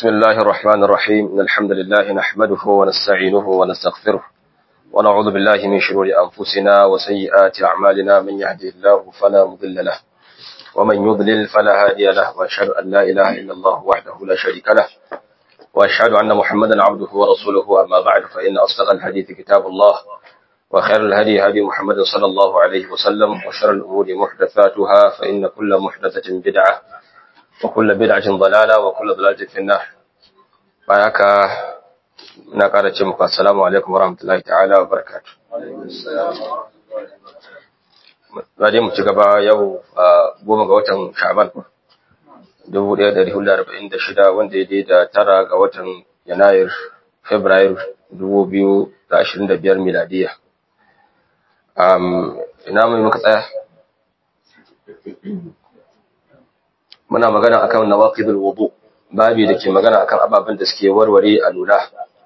بسم الله الرحمن الرحيم إن الحمد لله نحمده ونستعينه ونستغفره ونعوذ بالله من شرور أنفسنا وسيئات أعمالنا من يهده الله فلا مضل له ومن يضلل فلا هادي له وأشهد أن لا إله إلا الله وحده لا شريك له وأشهد أن محمدا عبده ورسوله أما بعد فإن أصدق الحديث كتاب الله وخير الهدي هدي محمد صلى الله عليه وسلم وشر الأمور محدثاتها فإن كل محدثة بدعة وكل بدعة ضلالة وكل ضلالة في النار بارك na ƙara ce muku assalamu alaikum warahmatullahi ta'ala wa barakatuh za dai mu ci gaba yau goma ga watan sha'ban 1446 wanda ya da tara ga watan yanayir fabrairu 2025 miladiya ina mai muka tsaya muna magana akan nawaqidul wudu babi da ke magana akan ababen da suke warware a lula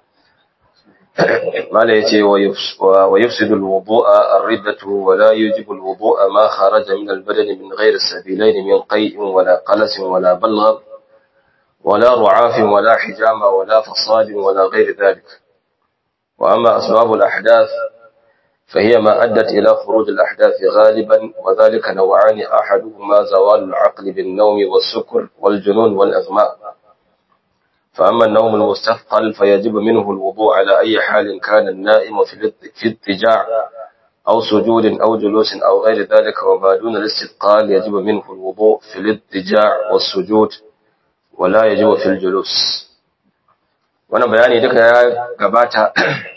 mala yace wa yufsidu alwudu'a ar-riddatu wa la yujibu alwudu'a ma kharaja min al-badani min ghayri sabilayn min qay'in wala qalas wala balgham ولا رعاف ولا حجامة ولا فصاد ولا غير ذلك وأما أسباب الأحداث فهي ما أدت إلى خروج الأحداث غالبا وذلك نوعان أحدهما زوال العقل بالنوم والسكر والجنون والإغماء فأما النوم المستثقل فيجب منه الوضوء على أي حال كان النائم في اضطجاع أو سجود أو جلوس أو غير ذلك وما دون الاستثقال يجب منه الوضوء في الاضطجاع والسجود ولا يجب في الجلوس wannan bayani duka ya gabata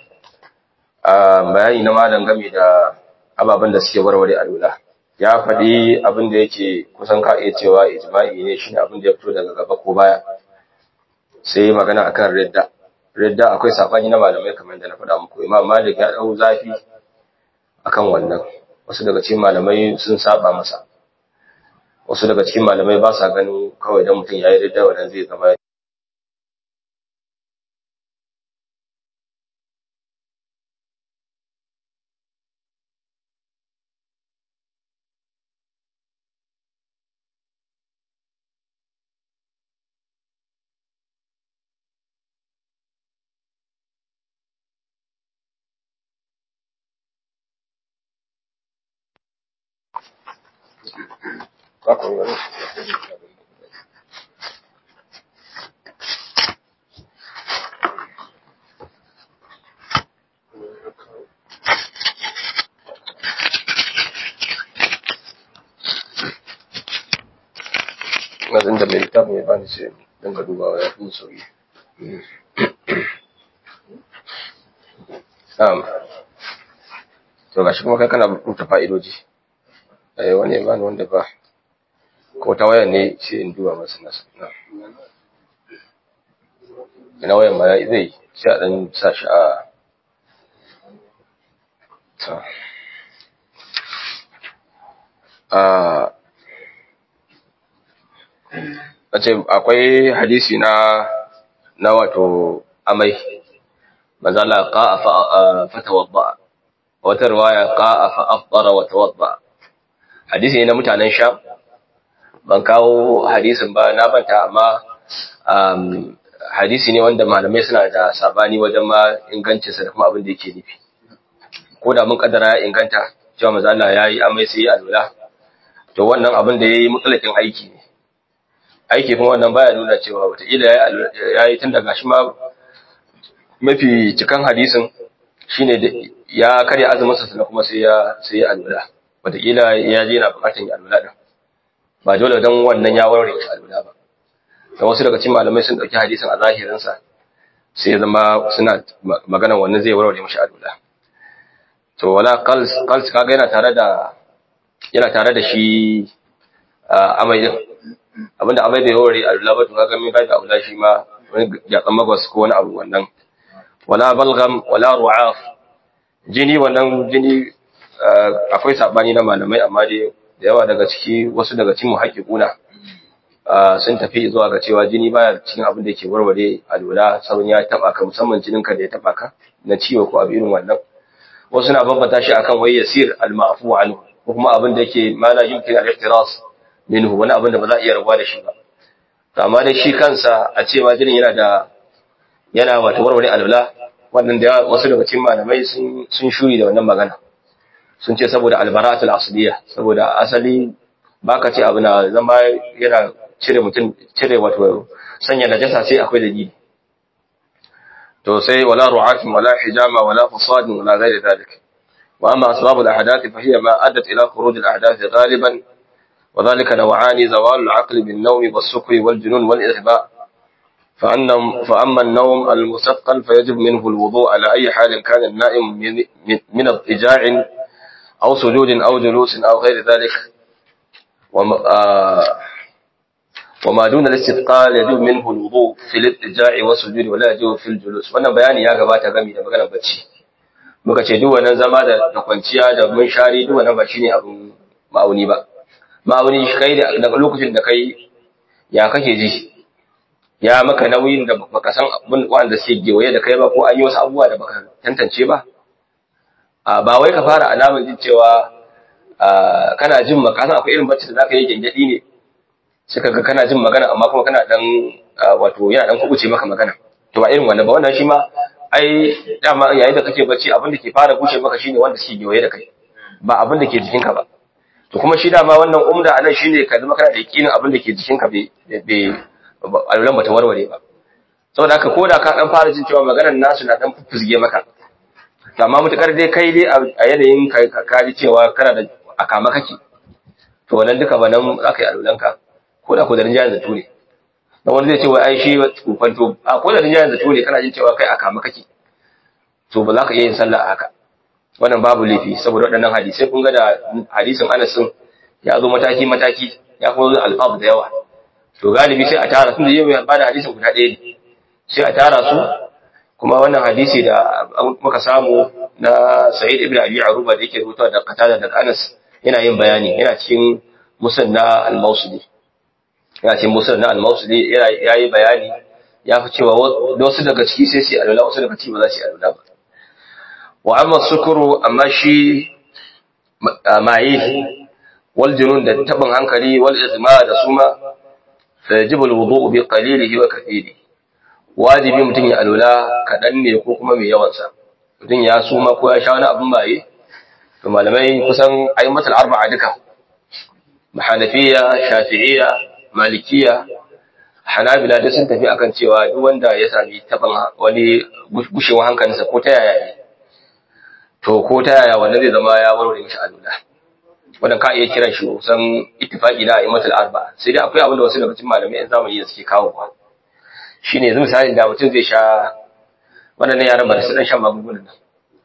a bayani na malam game da ababen da suke warware alula ya faɗi abin da yake kusan ka iya cewa ijma'i ne shine abin da ya fito daga gaba ko baya sai magana akan ridda ridda akwai sabani na malamai kamar da na faɗa muku imam malik ya dau zafi akan wannan wasu daga cikin malamai sun saba masa wasu daga cikin malamai ba sa ganin kawai dan mutum yayi ridda wannan zai zama Nazin da mai littafin ya bani ce dinga dubawa ya fi sauyi. To gashi kuma kai kana rubuta fa'idoji. Eh wani ya bani wanda ba. Ko ta wayan ne ce in duba masa nasa. Ina wayan ma zai sai a dan sa shi a ta. Ah ce akwai hadisi na na wato amai manzala qa'a fa fatawadda wata riwaya qa'a fa afṭara wa tawadda hadisi ne na mutanen sham ban kawo hadisin ba na banta amma hadisi ne wanda malamai suna da sabani wajen ma ingancin sa da kuma abin da yake nufi ko da mun kaddara ya inganta cewa manzala yayi amai sai ya alwala to wannan abin da yayi mutsalakin aiki ne aiki kuma wannan baya nuna cewa wataƙila ya yi tun daga shi ma mafi cikan hadisin shine da ya karya azumin sa sannan kuma sai ya sai ya alwala wataƙila ya je yana buƙatar ya alwala din ba dole dan wannan ya warware shi alwala ba dan wasu daga cikin malamai sun dauki hadisin a zahirin sa sai zama suna magana wannan zai warware mishi alwala to wala qals qals kaga yana tare da yana tare da shi amai din abinda amai bai hore a lula ba to kaga min babu aula shi ma wani yatsan magwas ko wani abu wannan wala balgam wala ru'af jini wannan jini akwai sabani na malamai amma dai da yawa daga ciki wasu daga cikin muhaqqiquna sun tafi zuwa ga cewa jini baya cikin abin da yake warware alwala sabon ya taba ka musamman jinin ka da ya taba ka na ciwo ko abu irin wannan wasu na bambata shi akan wai yasir al-ma'fu anhu ko kuma abin da yake ma la yumkin al-ihtiras minhu wani abin da ba za a iya rabuwa da shi ba amma dai shi kansa a cewa jinin yana da yana wato warware alwala wannan da wasu daga cikin malamai sun sun shuri da wannan magana sun ce saboda albaratul asliya saboda asali baka ce abu na zama yana cire mutum cire wato sanya najasa sai akwai dalili to sai wala ru'atin wala hijama wala fasadin wala ghairi dhalik wa amma asbabul ahdath fa hiya ma addat ila khuruj al ahdath ghaliban وذلك نوعان زوال العقل بالنوم والسكر والجنون والإغباء فأن فأما النوم المثقل فيجب منه الوضوء على أي حال كان النائم من, من اضطجاع أو سجود أو جلوس أو غير ذلك وما, آه وما دون الاستثقال يجب منه الوضوء في الاضطجاع والسجود ولا يجب في الجلوس wannan bayani ya gabata game da maganar bacci muka ce duk wannan zama da kwanciya da mun shari duk wannan ba shine abun ma'auni ba ma'auni kai da lokacin da kai ya kake ji ya maka nauyin da baka san abin wanda suke gewaye da kai ba ko an yi wasu abubuwa da baka tantance ba a ba wai ka fara alamar jin cewa kana jin maka san akwai irin bacci da zaka yi gengedi ne suka ga kana jin magana amma kuma kana dan wato yana dan kubuce maka magana to ba irin wannan ba wannan shi ma ai dama yayin da kake bacci abin da ke fara bushe maka shine wanda suke gewaye da kai ba abin da ke jikinka ba to kuma shi dama wannan umda anan shine ka zama kana da yakinin abin da ke jikinka bai bai alulan bata warware ba saboda haka koda ka dan fara jin cewa maganar nasu na dan fufuzge maka to amma mutakar dai kai dai a yanayin ka ji cewa kana da akama kake to wannan duka ba nan zaka yi alulan ka koda ko da rinjayen zato ne dan wani zai ce wai ai shi kufanto a ko da rinjayen zato ne kana jin cewa kai akama kake to ba za ka iya yin sallah haka wannan babu laifi saboda waɗannan hadisai kun ga da hadisin Anas din ya zo mataki mataki ya kuma zo alfaz da yawa to galibi sai a tara tun da yau ya bada hadisin guda ɗaya ne sai a tara su kuma wannan hadisi da muka samu na Sa'id ibn Abi Aruba da yake rubutawa da Qatada da Anas yana yin bayani yana cikin musanna al-Mawsili yana cikin musanna al-Mawsili yana yi bayani ya fi cewa wasu daga ciki sai su alula wasu daga ciki ba za su yi alula ba wa amma sukuru amma shi maye wal junun da tabin hankali wal izma da suma fa yajibu al wudu bi qalilihi wa kathiri wajibi mutun ya alula kadan ne ko kuma mai yawan sa mutun ya suma ko ya sha wani abin maye to malamai kusan ayyatul arba'a duka mahanafiya shafi'iyya malikiya hanabila da sun tafi akan cewa duk wanda ya sami taban wani gushewar hankalinsa ko ta yaya ne to ko ta yaya wanda zai zama ya warware mishi alula wannan ka iya kiran shi kusan ittifaqi na imatul arba sai dai akwai abin da wasu daga cikin malamai yan zamani da suke kawo ba shine yanzu misali da mutum zai sha wannan yaran ba su dan shan magungunan nan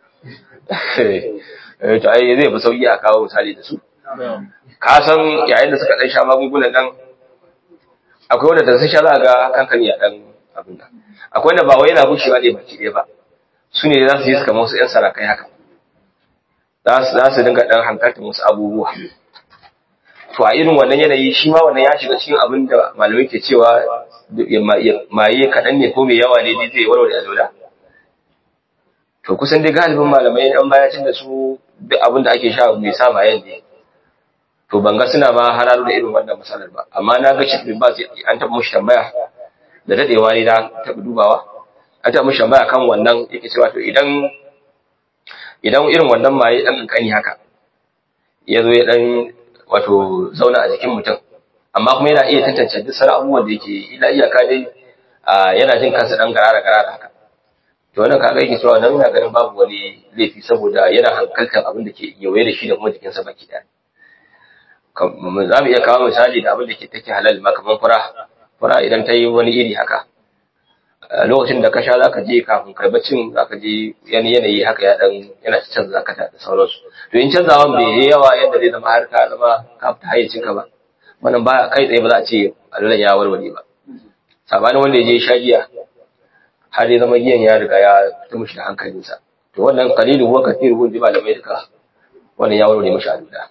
eh to ai zai fi sauki a kawo misali da su ka san yayin da suka dan sha magungunan nan akwai wanda da sun sha za ga kankani ya dan abin nan akwai wanda ba wai yana bushewa ne baki ɗaya ba su ne za su yi su kamar wasu 'yan sarakai haka za su dinga ɗan hankalta wasu abubuwa to a irin wannan yanayi shi ma wannan ya shiga cikin abin da malamai ke cewa maye kaɗan ne ko mai yawa ne dai zai warware alola to kusan dai galibin malamai an bayacin da su duk abin da ake sha mai sa mayen ne to ban ga suna ma hararo da irin wannan matsalar ba amma na ga shi ba an taɓa mushi tambaya da daɗewa ne na taɓa dubawa an taɓa mushi tambaya kan wannan yake cewa to idan idan irin wannan maye ɗan ƙanƙani haka ya zo ya ɗan wato zauna a jikin mutum amma kuma yana iya tantance duk sauran abubuwan da yake ila iyaka dai yana jin kansa ɗan garara garara haka to wannan kaga yake cewa nan ina ganin babu wani laifi saboda yana hankaltar abin da ke yawaye da shi da kuma jikinsa baki ɗaya za mu iya kawo misali da abin da ke take halal ma kamar fura fura idan ta yi wani iri haka lokacin da ka sha za ka je kafin kai baccin za ka je yani yanayi haka ya dan yana canza ka da sauransu to in canzawan bai yi yawa yadda zai zama har ka zama ka fita hayyacin ka ba wannan ba kai tsaye ba za a ce allan ya warware ba sabanin wanda ya je sha giya har ya zama giyan ya riga ya fita mishi da hankalinsa to wannan qalilu huwa kathiru hun ji malamai duka wannan ya warware mishi alula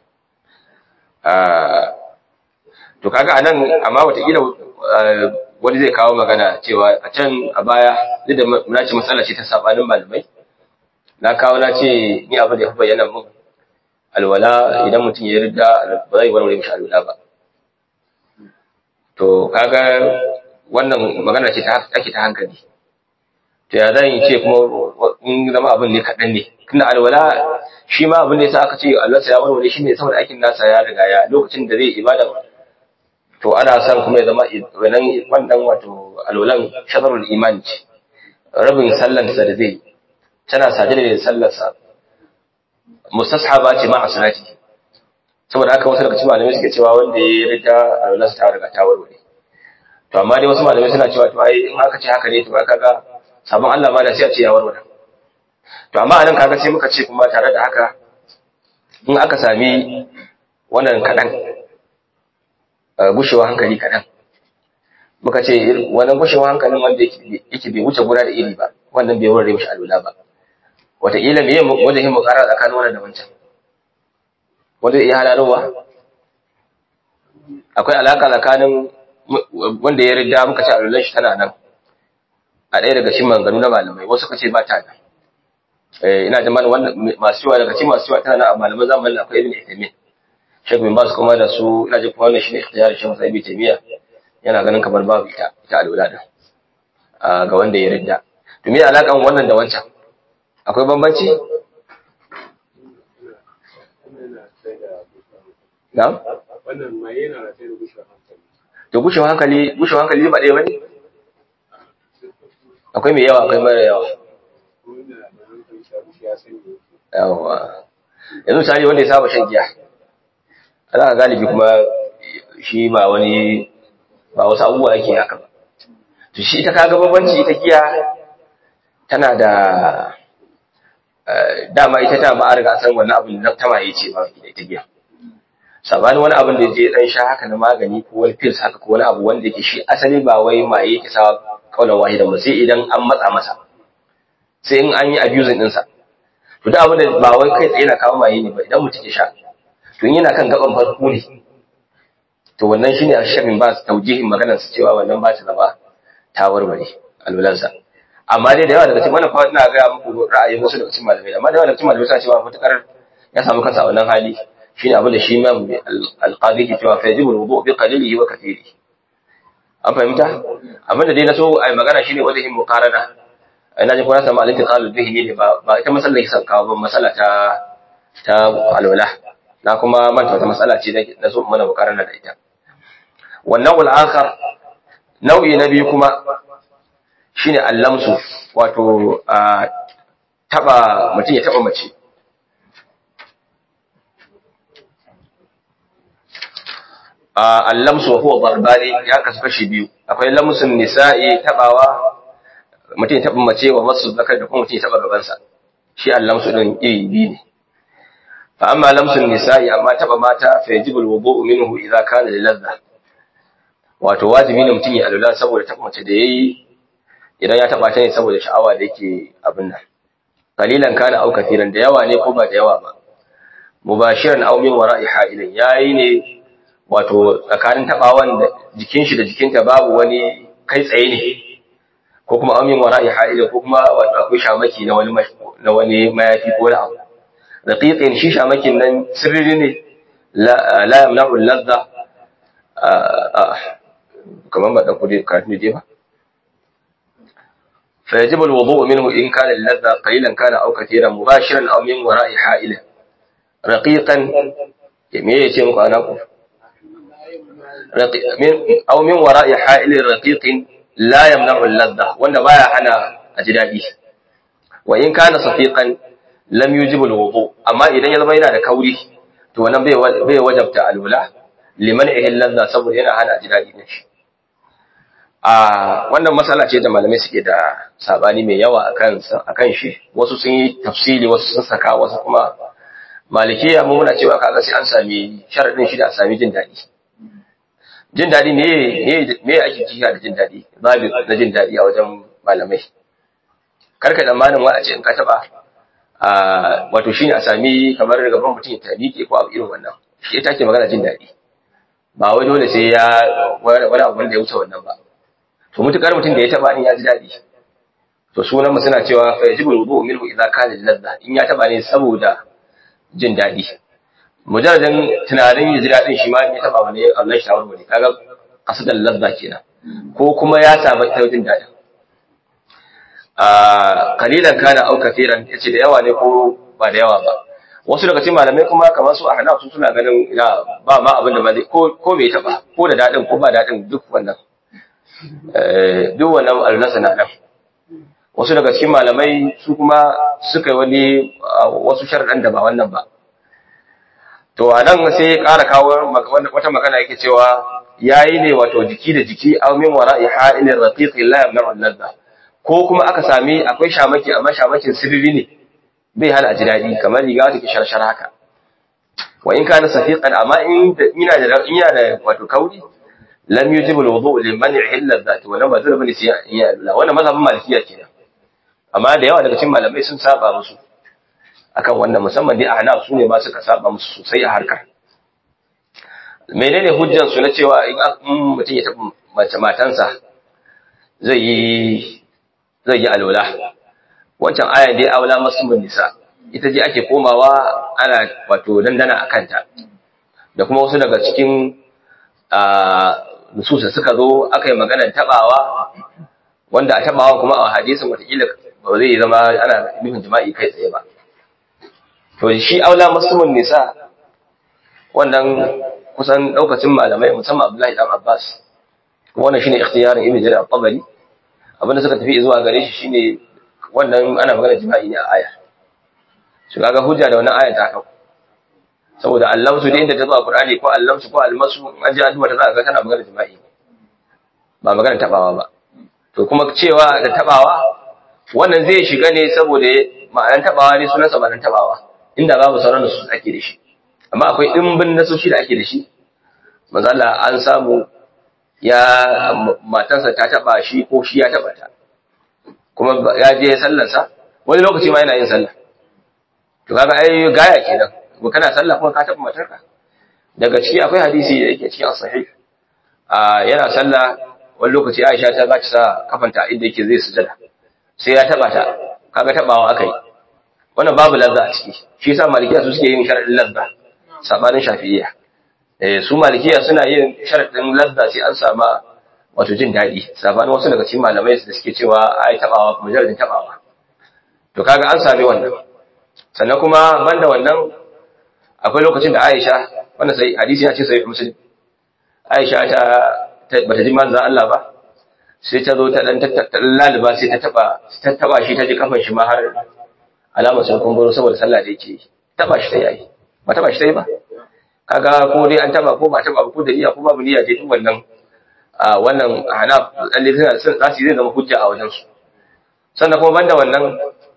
to kaga anan amma wataƙila wani zai kawo magana cewa a can a baya duk da na ce matsala ce ta sabanin malamai na kawo na ce ni abin da ya fi bayyana mun alwala idan mutum ya rida ba zai warware mishi alwala ba to kaga wannan magana ce ta ake ta hankali to ya zan ce kuma in zama abin ne kaɗan ne tunda alwala shi ma abin da yasa aka ce Allah ya warware shi ne saboda aikin nasa ya riga ya lokacin da zai ibada to ana son kuma ya zama wannan wannan wato alwalan shadarul imani ce rabin sallan sa da zai tana sajada da sallar sa mustashaba ce ma asalati saboda haka wasu daga cikin malamai suke cewa wanda ya rida alwalan sa ta riga ta warware to amma dai wasu malamai suna cewa to ai in aka ce haka ne to kaga sabon Allah ma da sai a ce ya warware to amma anan kaga sai muka ce kuma tare da haka in aka sami wannan kadan gushewa hankali kadan muka ce wannan gushewa hankalin wanda yake bai wuce gura da iri ba wannan bai warware mishi alwala ba wataƙila me yin wajen yin mukara tsakanin wannan da wancan wanda iya halarowa akwai alaka tsakanin wanda ya rida muka ce alwalan shi tana nan a ɗaya daga cikin maganganu na malamai wasu kace ba ta nan ina da mana wannan masu yawa daga cikin masu yawa tana nan a malaman zamanin akwai ibn Uthaymeen Sheikh bin Bas kuma da su ina ji kuma wannan shine ikhtiyar Sheikh Musa ibn Taymiyyah yana ganin kamar babu ita ita alwala din ga wanda ya ridda to me alakan wannan da wancan akwai bambanci na'am wannan ma yana da sai da gushewa hankali to gushewa hankali gushewa hankali ba ɗaya bane akwai mai yawa akwai mara yawa wanda da hankali ta gushe ya sani yawa yanzu misali wanda ya saba shan giya ana ga galibi kuma shi ba wani ba wasu abubuwa yake haka ba to shi ita kaga babanci ita giya tana da dama ita ta ba a riga san wannan abin da ta maye ce ba ita giya sabanin wani abin da je dan sha haka na magani ko wani pills haka ko wani abu wanda yake shi asali ba wai maye yake sa kaulan wahidan ba sai idan an matsa masa sai in an yi abusing ɗinsa to da abin da ba wai kai tsaye na kawo maye ne ba idan mutum ya sha to yana kan gaban farko ne to wannan shine a shafin ba taujihin maganar su cewa wannan ba ta zama ta warware alwalansa amma dai da yawa daga cikin wannan fa ina ga muku ra'ayin wasu daga cikin malamai amma da yawa daga cikin malamai suna cewa mutukar ya samu kansa a wannan hali shine abin da shi ma alqadi ke cewa fa yajibu alwudu bi qalilihi wa kathirihi an fahimta abin da dai na so a magana shine wajen muqarana ina ji kuma na samu al-intiqal bihi ne ba ba ita masallar kisan kawo ba masala ta ta alwala na kuma manta wata matsala ce na so mana muqarana da ita wannan ul akhar nau'i na biyu kuma shine allamsu wato taba mutum ya taba mace allamsu wa huwa barbari ya kasu kashi biyu akwai lamsun nisa'i tabawa mutum ya taba mace wa masu zakar da kuma mutum ya taba gabansa shi allamsu din iri biyu ne fa amma lamsun nisa'i amma taba mata fa yajibu alwudu'u minhu idza kana liladha wato wajibi ne mutum ya alula saboda taba mace da yayi idan ya taba ta ne saboda sha'awa da yake abin nan qalilan kana au kathiran da yawa ne ko ba da yawa ba mubashiran aw min wara'i ha'ilin yayi ne wato tsakanin tabawan da jikin shi da jikinta babu wani kai tsaye ne ko kuma amin wara'i ha'ilin ko kuma wato akwai shamaki na wani na wani mayafi ko na abu daqiqin shi shamakin nan sirri ne la la yamna'u ladha kamar ba dan kudi kafin je ba فيجب الوضوء منه إن كان اللذة قليلا كان أو كثيرا مباشرا أو من وراء حائل رقيقا me yace muku ana ku aw min wara'i ha'ilin raqiqin la yamna'u al-ladha wanda baya hana a ji dadi wa in kana safiqan lam yujibu al-wudu amma idan ya zama yana da kauri to wannan bai bai wajabta alwala liman ihil ladha saboda yana hana a ji dadi ne shi a wannan matsala ce da malamai suke da sabani mai yawa akan akan shi wasu sun yi tafsili wasu sun saka wasu kuma malikiya mu muna cewa kaga sai an sami sharadin shi da a sami jin daɗi jin daɗi me me me ake kiyaye da jin daɗi babu na jin daɗi a wajen malamai karka da malamin wa a ce in ka taba a wato shine a sami kamar gaban mutum ta miƙe ko abu irin wannan shi ita ke magana jin daɗi ba wai dole sai ya wani abu wanda ya wuce wannan ba to mutukar mutum da ya taba ni ya ji daɗi to sunan mu suna cewa fa yajibu wudu minhu idza kana ladha in ya taba ne saboda jin daɗi mujarradin tunanin ya ji daɗin shi ma ya taɓa wani Allah shi tawar wani kaga qasdan ladda kenan ko kuma ya samu ta jin dadin a kalilan kana au kafiran yace da yawa ne ko ba da yawa ba wasu daga cikin malamai kuma kamar su ahnaf su suna ganin ina ba ma abin da ba zai ko ko bai taba ko da dadin ko ba dadin duk wannan eh duk wannan alnasa na nan wasu daga cikin malamai su kuma suka yi wani wasu sharaɗan da ba wannan ba to a nan sai ya ƙara kawo wata magana yake cewa yayi ne wato jiki da jiki aw min wara'i ha'ilin raqiqi la yamna'u ladha ko kuma aka sami akwai shamaki amma shamakin sirri ne bai hana a ji daɗi kamar riga take sharshar haka wa in kana safiqan amma in ina da ina da wato kauri lam yujibu alwudu liman yahilla dhat wa lam bazul bani siya ya wannan mazhabin malikiya kenan amma da yawa daga cikin malamai sun saba musu akan wannan musamman dai ahnaf su ne ma suka saba musu sosai a harkar menene hujjan su na cewa in mutum ya taɓa mace matansa zai yi zai yi alola wancan ayan dai aula masmun nisa ita je ake komawa ana wato dandana a kanta da kuma wasu daga cikin nususa suka zo aka yi maganar tabawa wanda a tabawa kuma a hadisin watakila ba zai zama ana nufin jima'i kai tsaye ba to shi aula masmun nisa wannan kusan daukacin malamai musamman Abdullahi dan Abbas kuma wannan shine ikhtiyarin Ibn Jarir al-Tabari abinda suka tafi zuwa gare shi shine wannan ana magana jima'i ne a aya shi kaga hujja da wannan aya ta kawo saboda allamsu da inda ta zo a Qur'ani ko allamsu ko almasu an ji addu'a ta za ga tana magana jima'i ba magana tabawa ba to kuma cewa da tabawa wannan zai shiga ne saboda ma'anar tabawa ne sunan sa ma'anar tabawa inda babu sauran su ake da shi amma akwai dimbin nasoshi da ake da shi manzo Allah an samu ya matarsa ta taba shi ko shi ya taba ta kuma ya je sallarsa wani lokaci ma yana yin sallah to kaga ai gaya kenan ko kana sallah kuma ka taba matarka daga ciki akwai hadisi da yake cikin sahih a yana sallah wani lokaci Aisha ta za ta sa kafanta inda yake zai sujada sai ya taba ta kaga tabawa akai wannan babu lazza a ciki shi yasa malikiya su suke yin sharadin lazza sabanin shafi'iyya eh su malikiya suna yin sharadin lazza sai an sama wato jin daɗi sabanin wasu daga cikin malamai da suke cewa ai tabawa mujarradin tabawa to kaga an sami wannan sannan kuma banda wannan akwai lokacin da Aisha wannan sai hadisi ya ce sai Muslim Aisha ta bata ji manzon Allah ba sai ta zo ta dan laliba sai ta taba ta taba shi ta ji kafan shi ma har alama sun kumburo saboda sallah da yake taba shi ta yayi ba taba shi ta yi ba kaga ko dai an taba ko ba taba ko da niyya ko babu niyya ce duk wannan a wannan hana lalle suna sun za su zai zama hujja a wajen su sannan kuma banda wannan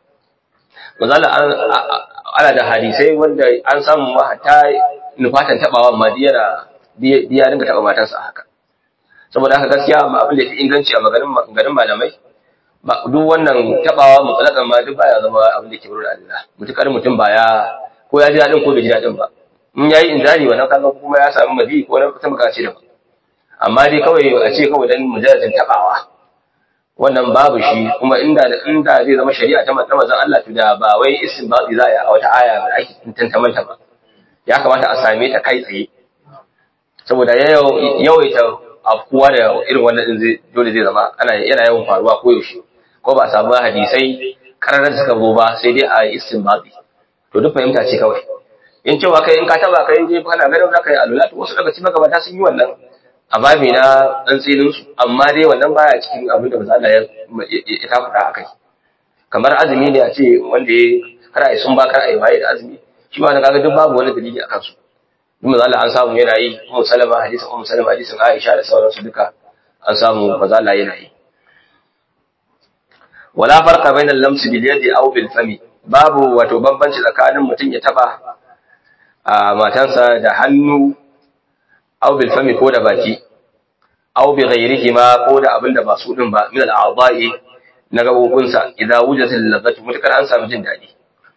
mazala an ana da hadisai wanda an samu ma ta nufatan tabawa ma diyara diya dinga taba matansa haka saboda haka gaskiya ma abin da fi inganci a maganin ganin malamai ba duk wannan tabawa mutsalakan ma duk baya zama abin da ke wurin Allah mutukar mutum ba ya ko ya ji dadin ko bai ji dadin ba in yayi inzali wannan kaga kuma ya samu mabi ko na ta bukaci da amma dai kawai a ce kawai dan mujarradin tabawa wannan babu shi kuma inda inda zai zama shari'a ta manzon Allah to da ba wai istinbati za a wata aya ba ake tantamanta ba ya kamata a same ta kai tsaye saboda yawaita afkuwa da irin wannan din zai dole zai zama ana yana yawan faruwa ko yaushe ko ba a samu hadisai kararar suka zo ba sai dai a yi istinbati to duk fahimta ce kawai in cewa kai in ka taba kai je kana ganin zaka yi alula to wasu daga cikin magabata sun yi wannan a babi na dan tsinin su amma dai wannan baya cikin abin da Allah ya ya tafuta akai kamar azumi ne a ce wanda ya kara sun ba kara yi waye da azumi shi ba na kaga duk babu wani dalili akan su duk manzo Allah an samu yana yi Ummu Salama hadisin Ummu Salama hadisin Aisha da sauransu duka an samu manzo Allah yana yi wala farqa bainal lamsi bil yadi aw bil fami babu wato bambanci tsakanin mutum ya taba a matansa da hannu aw bil fami ko da baki aw bi ghayrihima ko da abin da ba su din ba min al a'dha'i na gabobinsa idan wujatil ladzatu mutakar an samu jin dadi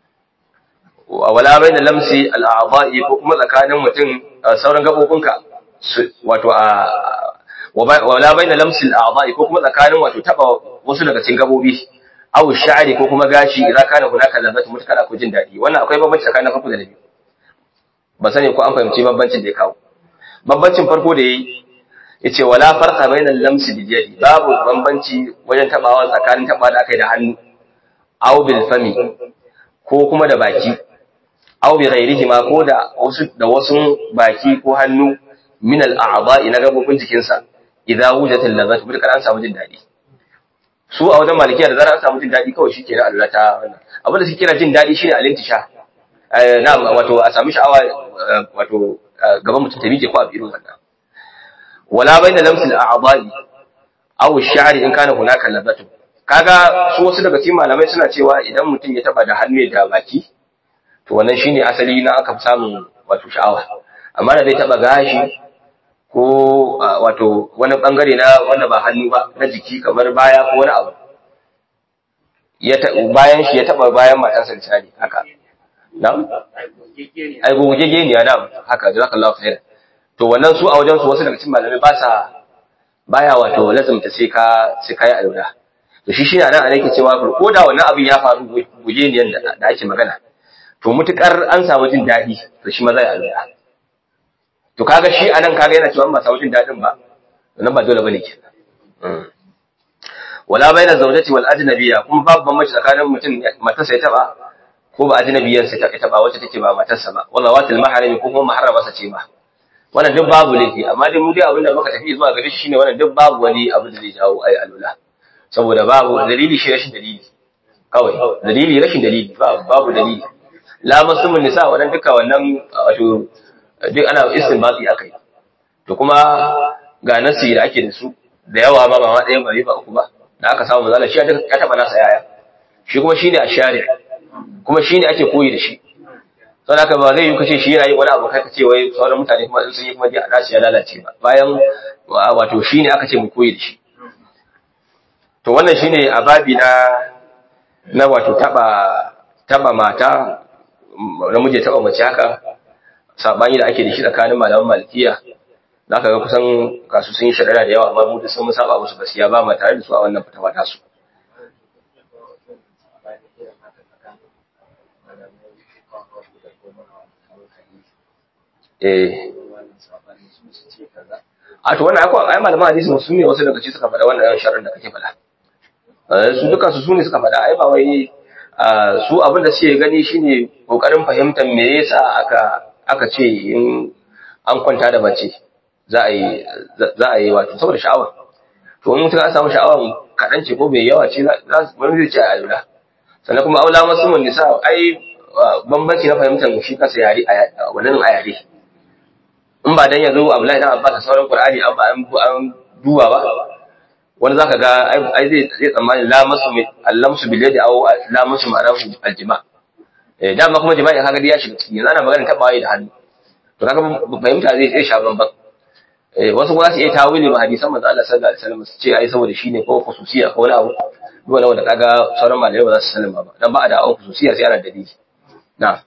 wala bainal lamsi al a'dha'i ko kuma tsakanin mutum sauran gabobinka wato a wala bainal lamsi al a'dha'i ko kuma tsakanin wato taba wasu daga cikin gabobi aw sha'ri ko kuma gashi idan kana hunaka ladzatu mutakar akwai jin dadi wannan akwai bambanci tsakanin farko da na biyu ba sani ko an fahimci bambancin da ya kawo bambancin farko da yayi yace wala farqa bainal lamsi bil yadi babu bambanci wajen tabawa tsakanin taba da aka yi da hannu aw bil fami ko kuma da baki aw bi ghairihi ma ko da wasu da wasu baki ko hannu min al a'dha'i na gabobin jikinsa idza wujat al ladhat bi an samu jin dadi su a wajen malikiya da zarar an samu jin dadi kawai shikenan Allah ta wannan abin da suke kira jin dadi shine alintisha na wato a samu sha'awa wato gaban mutum ta miƙe ko a irin wannan wala baina lamsil a'dha'i aw ash-sha'ri in kana hunaka ladatu kaga su wasu daga cikin malamai suna cewa idan mutum ya taba da hannu da baki to wannan shine asali na aka samu wato sha'awa amma da zai taba gashi ko wato wani bangare na wanda ba hannu ba na jiki kamar baya ko wani abu ya bayan shi ya taba bayan matarsa misali haka na'am ai gogege ne ya na'am haka jazakallahu khairan to wannan su a wajen su wasu daga cikin malamai ba sa baya wato lazumta sai ka sai kai alura to shi shine anan ake cewa ko da wannan abin ya faru guje ne da ake magana to mutukar an samu jin dadi to shi ma zai alura to kaga shi anan kaga yana cewa ba samu jin dadin ba wannan ba dole bane kenan wala baina zawjati wal ajnabiyya kuma babu bambanci tsakanin mutum matarsa ya taba ko ba ajnabiyan sa ta taba wacce take ba matarsa ba wallahi watil mahrami ko kuma maharrama sa ce ba wannan duk babu laifi amma dai mu dai abin da muka tafi zuwa gare shi shine wannan duk babu wani abu da zai jawo ai alula saboda babu dalili shi rashin dalili kawai dalili rashin dalili babu babu dalili la masumun nisa wannan duka wannan wato duk ana istinbati akai to kuma ga nasi da ake da su da yawa ma ba ma ɗaya bari ba uku ba da aka samu mazala shi ya taba nasa yaya shi kuma shine a shari kuma shine ake koyi da shi sau da ba zai yi kace shi yana yin wani abu kai kace wai sauran mutane kuma sun yi kuma ji nasu ya lalace ba bayan wato shi ne aka ce mu koyi da shi to wannan shine a babi na na wato taba taba mata namiji taba mace haka sabani da ake da shi tsakanin malaman malikiya zaka ga kusan kasu sun yi shari'a da yawa amma mu sun saba musu gaskiya ba ma tare da su a wannan fatawa ta su eh a to wannan akwai ai malaman hadisi su ne wasu daga ci suka faɗa wannan sharrin da kake faɗa su duka su ne suka faɗa ai ba wai su abin da suke gani shine kokarin fahimtar me yasa aka aka ce in an kwanta da mace za a yi za a yi wato saboda sha'awa to in mutum an samu sha'awa kaɗan ce ko bai yawa ce za su wani zai ce a yula sannan kuma aula masu mun nisa ai bambanci na fahimtar shi kansa yare a wannan a yare in ba dan yanzu Abdullahi dan Abbas sauran Qur'ani an ba an duba ba wani zaka ga ai zai zai tsammani la masu allamsu bil yadi aw la masu ma'anahu aljima eh dama kuma jima'i kaga ya shiga ciki yanzu ana magana tabawa da hannu to kaga fahimta zai zai sha banban eh wasu kuma su iya tawili ma hadisan manzo Allah sallallahu alaihi wasallam su ce ai saboda shine ko khususiya ko wani abu duk wani wanda kaga sauran malamai ba za su sallama ba dan ba da awon khususiya sai ana dalili na'am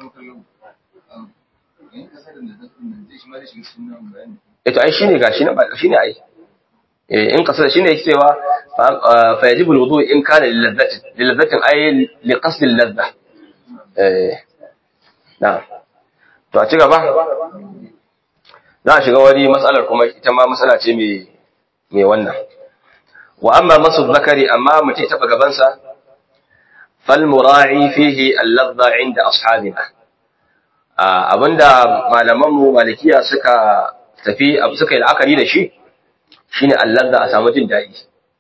Eto ai shine gashi na ba shine ai. Eh in kasa shine yake cewa fa yajibu alwudu in kana lil ladzati lil ladzatin ay li qasd al ladza. Eh na. To a ci gaba. Za a shiga wani matsalar kuma ita ma matsala ce mai mai wannan. Wa amma masu zakari amma mutum taba gabansa fal mura'i fihi al ladza inda ashabina. abinda malamanmu malikiya suka tafi suka yi la'akari da shi shine allazza a samu jin daɗi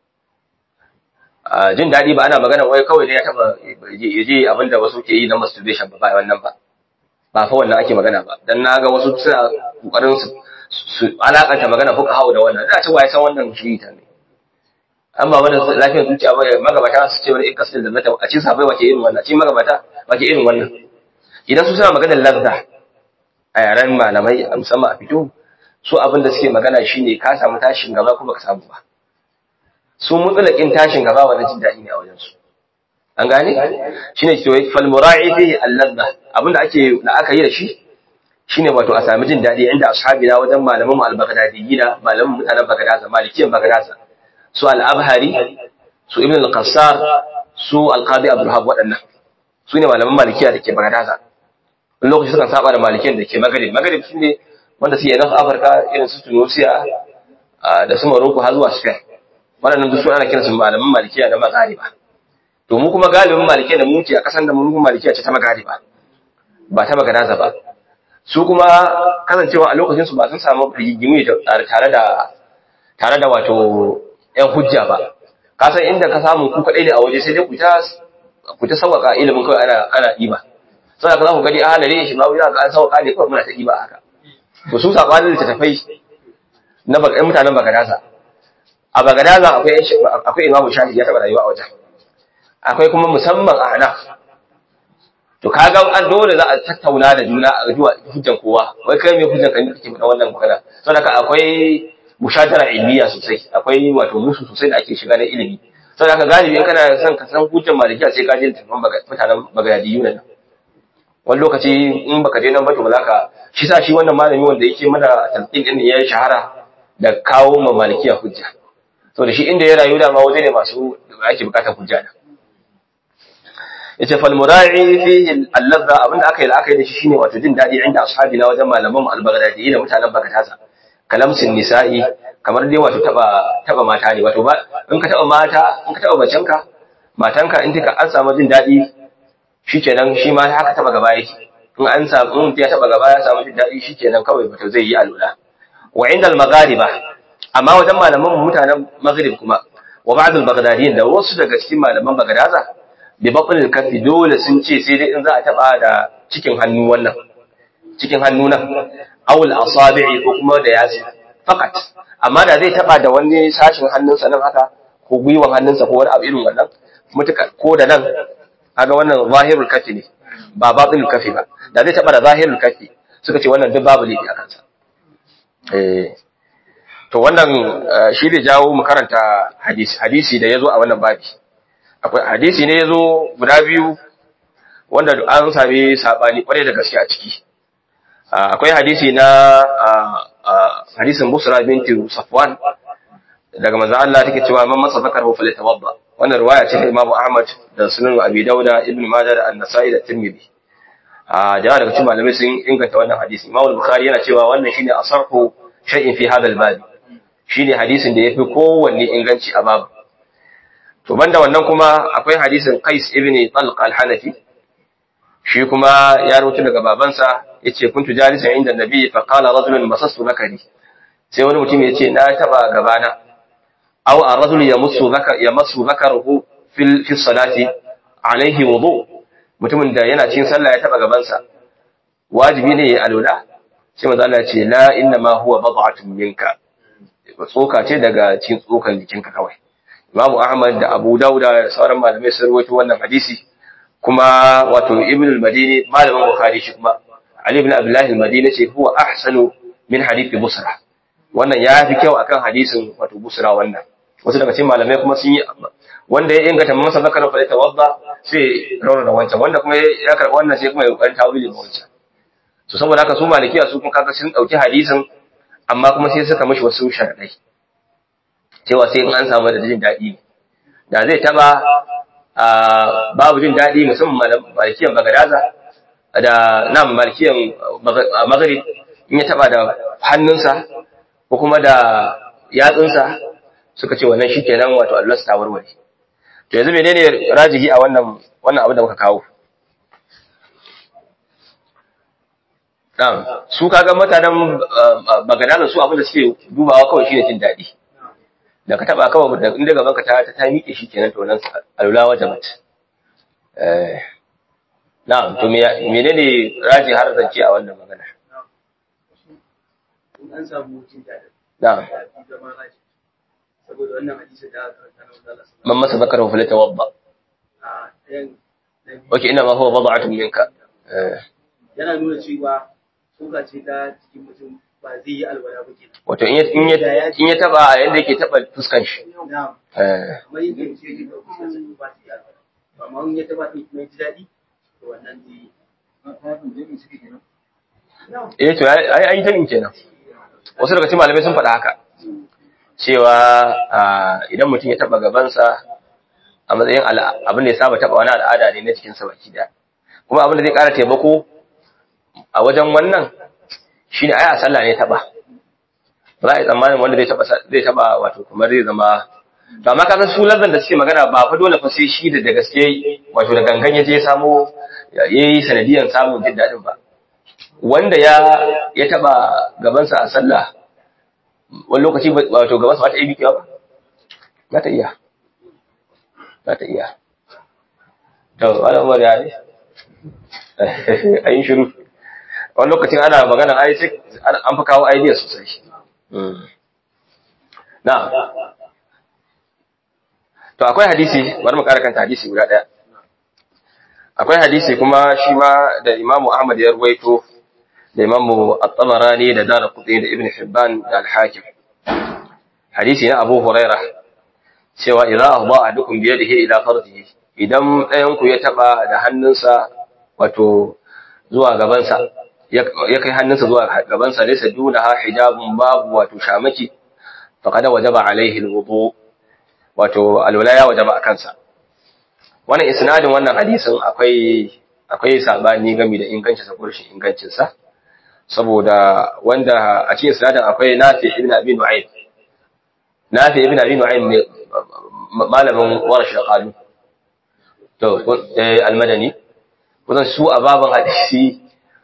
jin daɗi ba ana magana wai kawai ne ya taba yaje abinda wasu ke yi na masturbation ba ba wannan ba ba fa wannan ake magana ba dan naga wasu suna kokarin su su alakanta magana fuka hawo da wannan za a ce wai san wannan shi ta ne an ba wannan lafiyar zuciya ba magabata su ce wani ikasin da zata a cikin sabai wace irin wannan cikin magabata wace irin wannan idan su suna maganar lazza a yaren malamai a musamman a fito su abin da suke magana shine ka samu tashin gaba kuma ka samu ba su mutsalakin tashin gaba wannan jin daɗi ne a wajen su an gane shine to fal mura'i fihi al-ladha abin da ake da aka yi da shi shine wato a sami jin daɗi inda ashabina wajen malaman mu al-baghdadiyina malaman mutanen baghdad malikiyan baghdad su al-abhari su ibn al-qassar su al-qadi abdul wahab waɗannan su ne malaman malikiya da ke baghdad wani lokaci sukan saba da malikin da ke magarib magarib shi ne wanda suke nan afirka irin su tunisia da su Morocco har zuwa Spain waɗannan duk su ana kiransu malaman malikiya na magariba to mu kuma galibin malikiya da muke a kasan da mu kuma malikiya ce ta magariba ba ta maganaza ba su kuma kasancewa a lokacin su ba sun samu rigimu tare da tare da wato yan hujja ba ka san inda ka samu ku kaɗai ne a waje sai dai ku ta ku ta sauƙaƙa ilimin kawai ana ana ɗiba saboda ka za ku gani a halare shi ma wuya ga an sauƙaƙa ne kawai muna ta ɗiba haka to su sabanin littattafai na mutanen bagadaza a bagadaza akwai akwai imamu shafi ya taɓa rayuwa a wajen akwai kuma musamman a hanaf to kaga an dole za a tattauna da juna a zuwa hujjan kowa wai kai mai hujjan kan kake faɗa wannan magana saboda haka akwai mushadara ilmiya sosai akwai wato musu sosai da ake shiga da ilimi saboda haka galibi in kana son ka san hujjan malikiya sai ka je littafin mutanen bagadadiyu nan wani lokaci in baka je nan ba to ba za ka shi sa shi wannan malami wanda yake mana talqin din ya yi shahara da kawo ma malikiya hujja saboda shi inda ya rayu da ma waje ne masu ake bukatar hujja da yace fal mura'i fihi al-ladha abinda aka yi la'akari da shi shine wato jin dadi inda ashabi na wajen malaman al-baghdadi da mutanen baghdad kalamsin nisa'i kamar dai wato taba taba mata ne wato ba in ka taba mata in ka taba bacanka matanka in tika an samu jin dadi shikenan shi ma haka taba gaba yake in an samu in ya taba gaba ya samu jin dadi shikenan kawai wato zai yi alula wa inda al-maghariba amma wajen malaman mutanen maghrib kuma wa ba'd al-baghdadiyin da wasu daga cikin malaman baghdadaza bi batnil kafi dole sun ce sai dai in za a taba da cikin hannu wannan cikin hannu nan awul asabi'i ko kuma da yatsu fakat amma da zai taba da wani sashin hannunsa nan haka ko gwiwan hannunsa ko wani abu irin wannan mutuka ko da nan kaga wannan zahirul kafi ne ba batinul kafi ba da zai taba da zahirul kafi suka ce wannan duk babu laifi a kansa eh to wannan shi da jawo mu karanta hadisi hadisi da yazo a wannan babi akwai hadisi ne yazo guda biyu wanda an sami sabani kwarai da gaske a ciki akwai hadisi na hadisin Busra binti Safwan daga manzo Allah take cewa man masa zakar fa tawadda wannan riwaya ce ta Imam Ahmad da Sunan Abi Dawud Ibn Majah da An-Nasa'i da Tirmidhi a jama'a daga cikin malamai sun inganta wannan hadisi Imam Bukhari yana cewa wannan shine asarhu shay'in fi hadha al-bab shine hadisin da yafi kowanne inganci a babu to banda wannan kuma akwai hadisin Qais ibn Talq al-Hanafi shi kuma ya rubuta daga babansa yace kuntu jalisan inda nabi fa qala rajulun masassu zakari sai wani mutum yace na taba gabana aw ar-rajul yamassu zakar yamassu zakaruhu fil fi salati alaihi wudu mutumin da yana cikin sallah ya taba gabansa wajibi ne ya alula sai manzo Allah ya ce la inna ma huwa bad'atun minka tsoka ce daga cikin tsokan jikinka kawai Imam Ahmad da Abu Dawud da sauran malamai sun rawaito wannan hadisi kuma wato Ibn al-Madini malamin Bukhari shi kuma Ali ibn Abdullah al-Madini ce huwa ahsanu min hadith Busra wannan ya fi kyau akan hadisin wato Busra wannan wasu daga cikin malamai kuma sun yi wanda ya inganta masa zakarin fa tawadda sai rauna da wancan wanda kuma ya karɓi wannan sai kuma ya kokarin tawili da wancan to saboda haka su malikiya su kuma kaga sun dauki hadisin amma kuma sai suka mishi wasu sharadai cewa sai in an samu da jin daɗi da zai taba babu jin daɗi musamman malikiyan bagadaza da nan malikiyan maghrib in ya taba da hannunsa ko kuma da yatsunsa suka ce wannan shikenan wato Allah ta warware to yanzu menene rajihi a wannan wannan abu da muka kawo dan su kaga mutanen bagadaza su abin da suke dubawa kawai shine jin daɗi da ka taba kawai da inda gaban ka ta ta miƙe shi kenan to nan alula wajabat eh na'am to me menene raji har zance a wannan magana an samu mutum da na'am zama raji saboda wannan hadisi da aka karanta na Allah man masa zakara fa tawadda a ɗayan okay ina ma huwa bad'atun minka eh yana nuna cewa tsoka ce ta cikin mutum ba zai yi alwala ba kenan wato in ya in ya in ya taba yanda yake taba fuskan shi na'am eh kamar yadda mutum yake ɗauki kansa ba zai yi alwala amma in ya taba ɗin kuma ya ji daɗi to wannan zai yi eh to ai ai jami'in kenan wasu daga cikin malamai sun faɗa haka cewa idan mutum ya taba gabansa a matsayin abin da ya saba taba wani al'ada ne na jikinsa baki daya kuma abin da zai ƙara taimako a wajen wannan shine ai a sallah ne taba ba za a yi tsammanin wanda zai taba zai taba wato kamar zai zama to amma kaga su lazan da suke magana ba fa dole fa sai shi da gaske wato da gangan ya je samo yayi sanadiyan samun jin dadin ba wanda ya ya taba gabansa a sallah wani lokaci wato gabansa ba ta iya bikewa ba za ta iya za ta iya to wani umar ya ne a yi shiru wani lokacin ana magana ai sai an fi kawo idea sosai na to akwai hadisi bari mu kara kanta hadisi guda daya akwai hadisi kuma shi ma da imamu ahmad ya ruwaito da imamu at-tabarani da darqutni da ibn hibban da al-hakim hadisi na abu huraira cewa idza ahda ahadukum bi yadihi ila farjihi idan ɗayan ku ya taba da hannunsa wato zuwa gabansa ya kai hannunsa zuwa gabansa laysa dunaha hijabun babu wato shamaki faqad wajaba alaihi alwudu wato alwala ya wajaba akansa wannan isnadin wannan hadisin akwai akwai sabani game da ingancin sa ko rashin ingancin sa saboda wanda a cikin isnadin akwai Nafi ibn Abi Nu'aym Nafi ibn Abi Nu'aym ne malamin warsha qalu to al-Madani kusan su a baban hadisi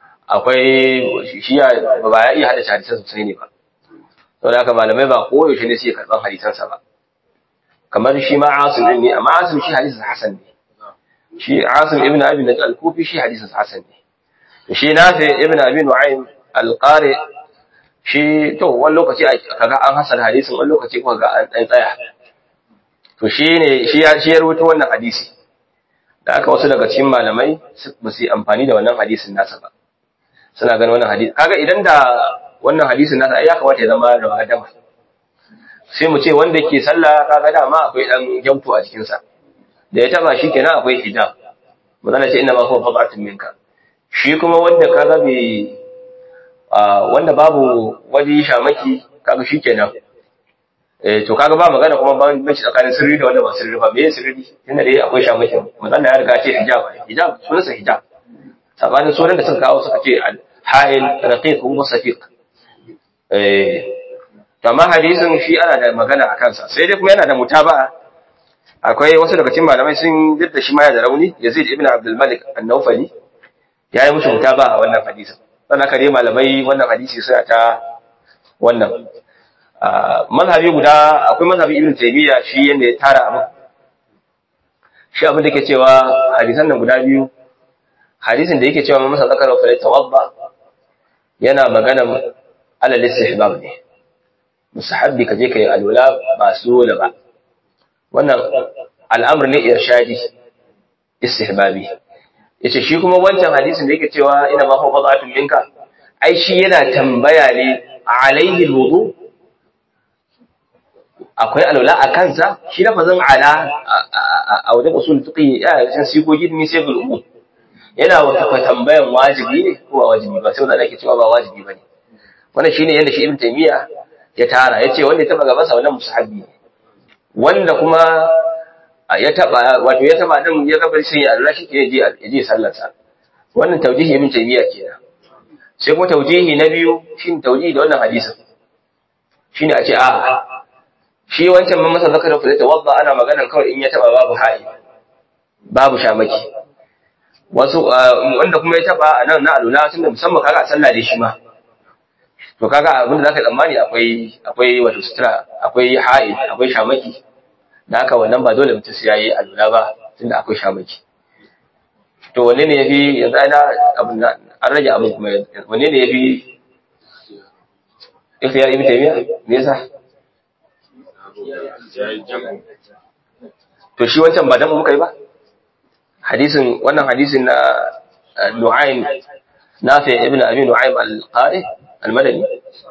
akwai shi ba ya iya hada hadisan sosai ne ba saboda haka malamai ba koyaushe ne suke karban hadisansa ba kamar shi ma Asim din ne amma Asim shi hadisin Hasan ne shi Asim ibn Abi Najj al-Kufi shi hadisin Hasan ne to shi Nafi ibn Abi Nu'aym al-Qari shi to wani lokaci kaga an hasan hadisin wani lokaci kuma ga an dan tsaya to shi ne shi ya shi ya rubuta wannan hadisi da aka wasu daga cikin malamai ba su yi amfani da wannan hadisin nasa ba suna ganin wannan hadisi kaga idan da wannan hadisin nasa ai ya kamata ya zama da adama sai mu ce wanda ke sallah kaga dama akwai dan jamfu a cikin sa da ya taba shi kenan akwai hijab magana ce inna ma huwa fad'atun minka shi kuma wanda kaga bai wanda babu wani shamaki kaga shi kenan eh to kaga ba magana kuma ban banci tsakanin sirri da wanda ba sirri ba me sirri tunda dai akwai shamaki magana ya riga ce hijab hijab sunansa hijab sabanin sunan da suka kawo suka ce ha'il raqiq wa safiq eh amma hadisin shi ana da magana a kansa sai dai kuma yana da mutaba'a akwai wasu daga cikin malamai sun yadda shi ma ya da rauni Yazid ibn Abdul Malik an-Nawfali ya yi musu mutaba'a a wannan hadisin sannan haka dai malamai wannan hadisi suna ta wannan mazhabi guda akwai mazhabi Ibn Taymiyyah shi yanda ya tara abin shi abin da yake cewa hadisan nan guda biyu hadisin da yake cewa masa zakara fa tawadda yana magana alal istihbab ne musahabbi kaje kai alwala ba dole ba wannan al'amr ne irshadi istihbabi yace shi kuma wancan hadisin da yake cewa ina ma huwa fad'atun minka ai shi yana tambaya ne alaihi alwudu akwai alwala a kansa shi lafazin ala a wajen usul fiqh ya cikin sigogi ne sai bil umum yana wata tambayan wajibi ne ko ba wajibi ba sai wanda ake cewa ba wajibi bane wannan shine yanda shi ibn taymiya ya tara yace wanda ya taba gaban sa wannan musahabi ne wanda kuma ya taba wato ya taba din ya gaba sai ya Allah shi ke je ya je sallar sa wannan tawjihi ibn taymiya kenan sai kuma tawjihi na biyu shine tawjihi da wannan hadisin shine a ce a shi wancan man masa zakara fa ta wadda ana maganar kawai in ya taba babu hayi babu shamaki wasu wanda kuma ya taba a nan na alula tunda musamman kaga a sallah da shi ma to kaga abin da zaka tsammani akwai akwai wato sutura akwai haid akwai shamaki da haka wannan ba dole mutum sai yayi alula ba tunda akwai shamaki to wanne ne yafi yanzu ana abin an rage abin kuma wanne ne yafi yafi ya ibi taymiya me yasa to shi wancan ba dan muka yi ba hadisin wannan hadisin na Nu'aym Nafi ibn Abi Nu'aym al-Qari al-Madani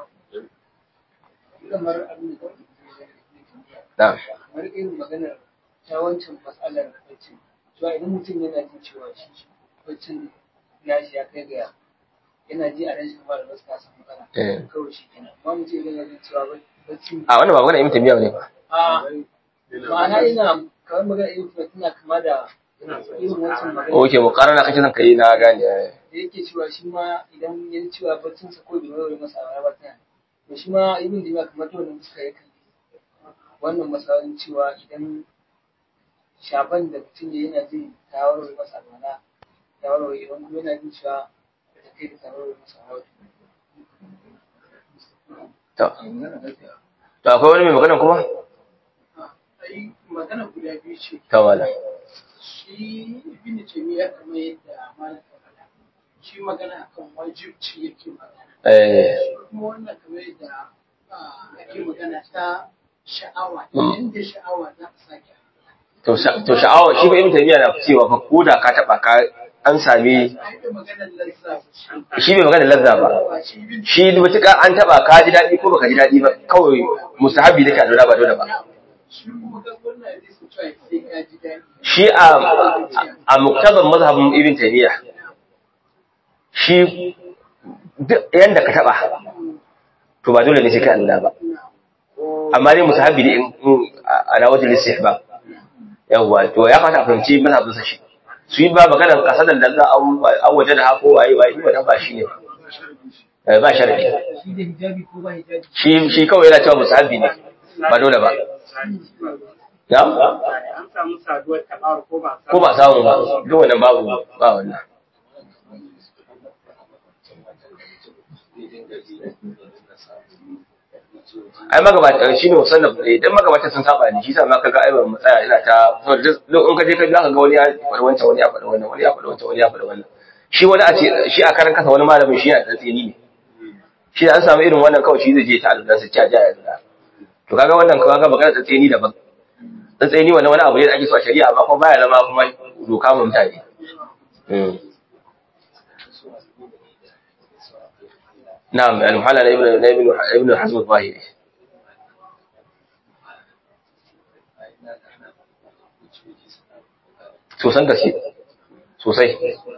na'am kamar irin maganar ta wancan matsalar bacci cewa idan mutum yana jin cewa shi baccin nashi ya kai ga yana ji a rashin fara wasu ta samu matsala Eh. kawai shi kenan amma mutum yana jin cewa baccin a wannan ba magana ibn Taymiyyah ne ba a ma'ana ina kamar magana irin kuma tana kama da irin wancan magana oke muqarana kace zan kai na gane eh. da yake cewa shi ma idan ya ji cewa baccinsa ko bai warware masa a ba tana to shi ma ibn diba kamar to wannan suka yi kalli wannan masalolin cewa idan shaban da mutum ya yana jin tawarwar masa alwala tawarwar idan kuma yana jin cewa ba ta kai da tawarwar masa alwala to to akwai wani mai magana kuma ai magana guda biyu ce ta wala shi ibn taymiya kamar yadda malam ya faɗa shi magana akan wajibci yake magana eh kuma wannan kamar yadda ah, ake magana ta sha'awa Mm. inda sha'awa za ka sake to sha- to sha'awa shi ba ibn taymiya na cewa fa koda ka taba ka an sami ai da maganar lazza shi bai magana lazza ba ba shi ibn shi mutuka an taba ka ji dadi ko baka ji dadi ba kawai mustahabi nake alura ba dole ba shi kuma ga wannan hadisi cewa sai ka ji daɗi shi a a muktaban mazhabin ibn taymiya shi duk yanda ka taba to ba dole ne sai ka alura ba amma dai mustahabi ne in in- a rawajin istihbab yawwa to ya fata a fahimci mazhabin sa shi su yi ba magana kasadan da za a waje da hako waye waye wannan ba shi ne Eh, ba sharadi shi da hijabi ko ba hijabi shi shi kawai yana cewa musahabi ne ba dole ba ya an samu saduwar tabar ko ba ko ba samu ba duk wannan babu ba wannan ai magabata shi ne musannaf ne idan magabata sun saba ni shi sa ma kaga ai ba mu tsaya ina ta saboda duk in ka je ka ga ka ga wani ya faɗi wancan wani ya faɗi wannan wani ya faɗi wancan wani ya faɗi wannan shi wani a ce shi a karan kasa wani malamin shi yana da tsini ne shi da an samu irin wannan kawai shi zai je ta alƙa su ci a jaya da to kaga wannan kaga magana ta tsini daban tsatseni wannan wani abu ne da ake so a shari'a amma kuma baya zama kuma doka mu mutane Mm. na'am al-muhalla na ibn na ibn ibn hazm al-zahiri sosan gaske sosai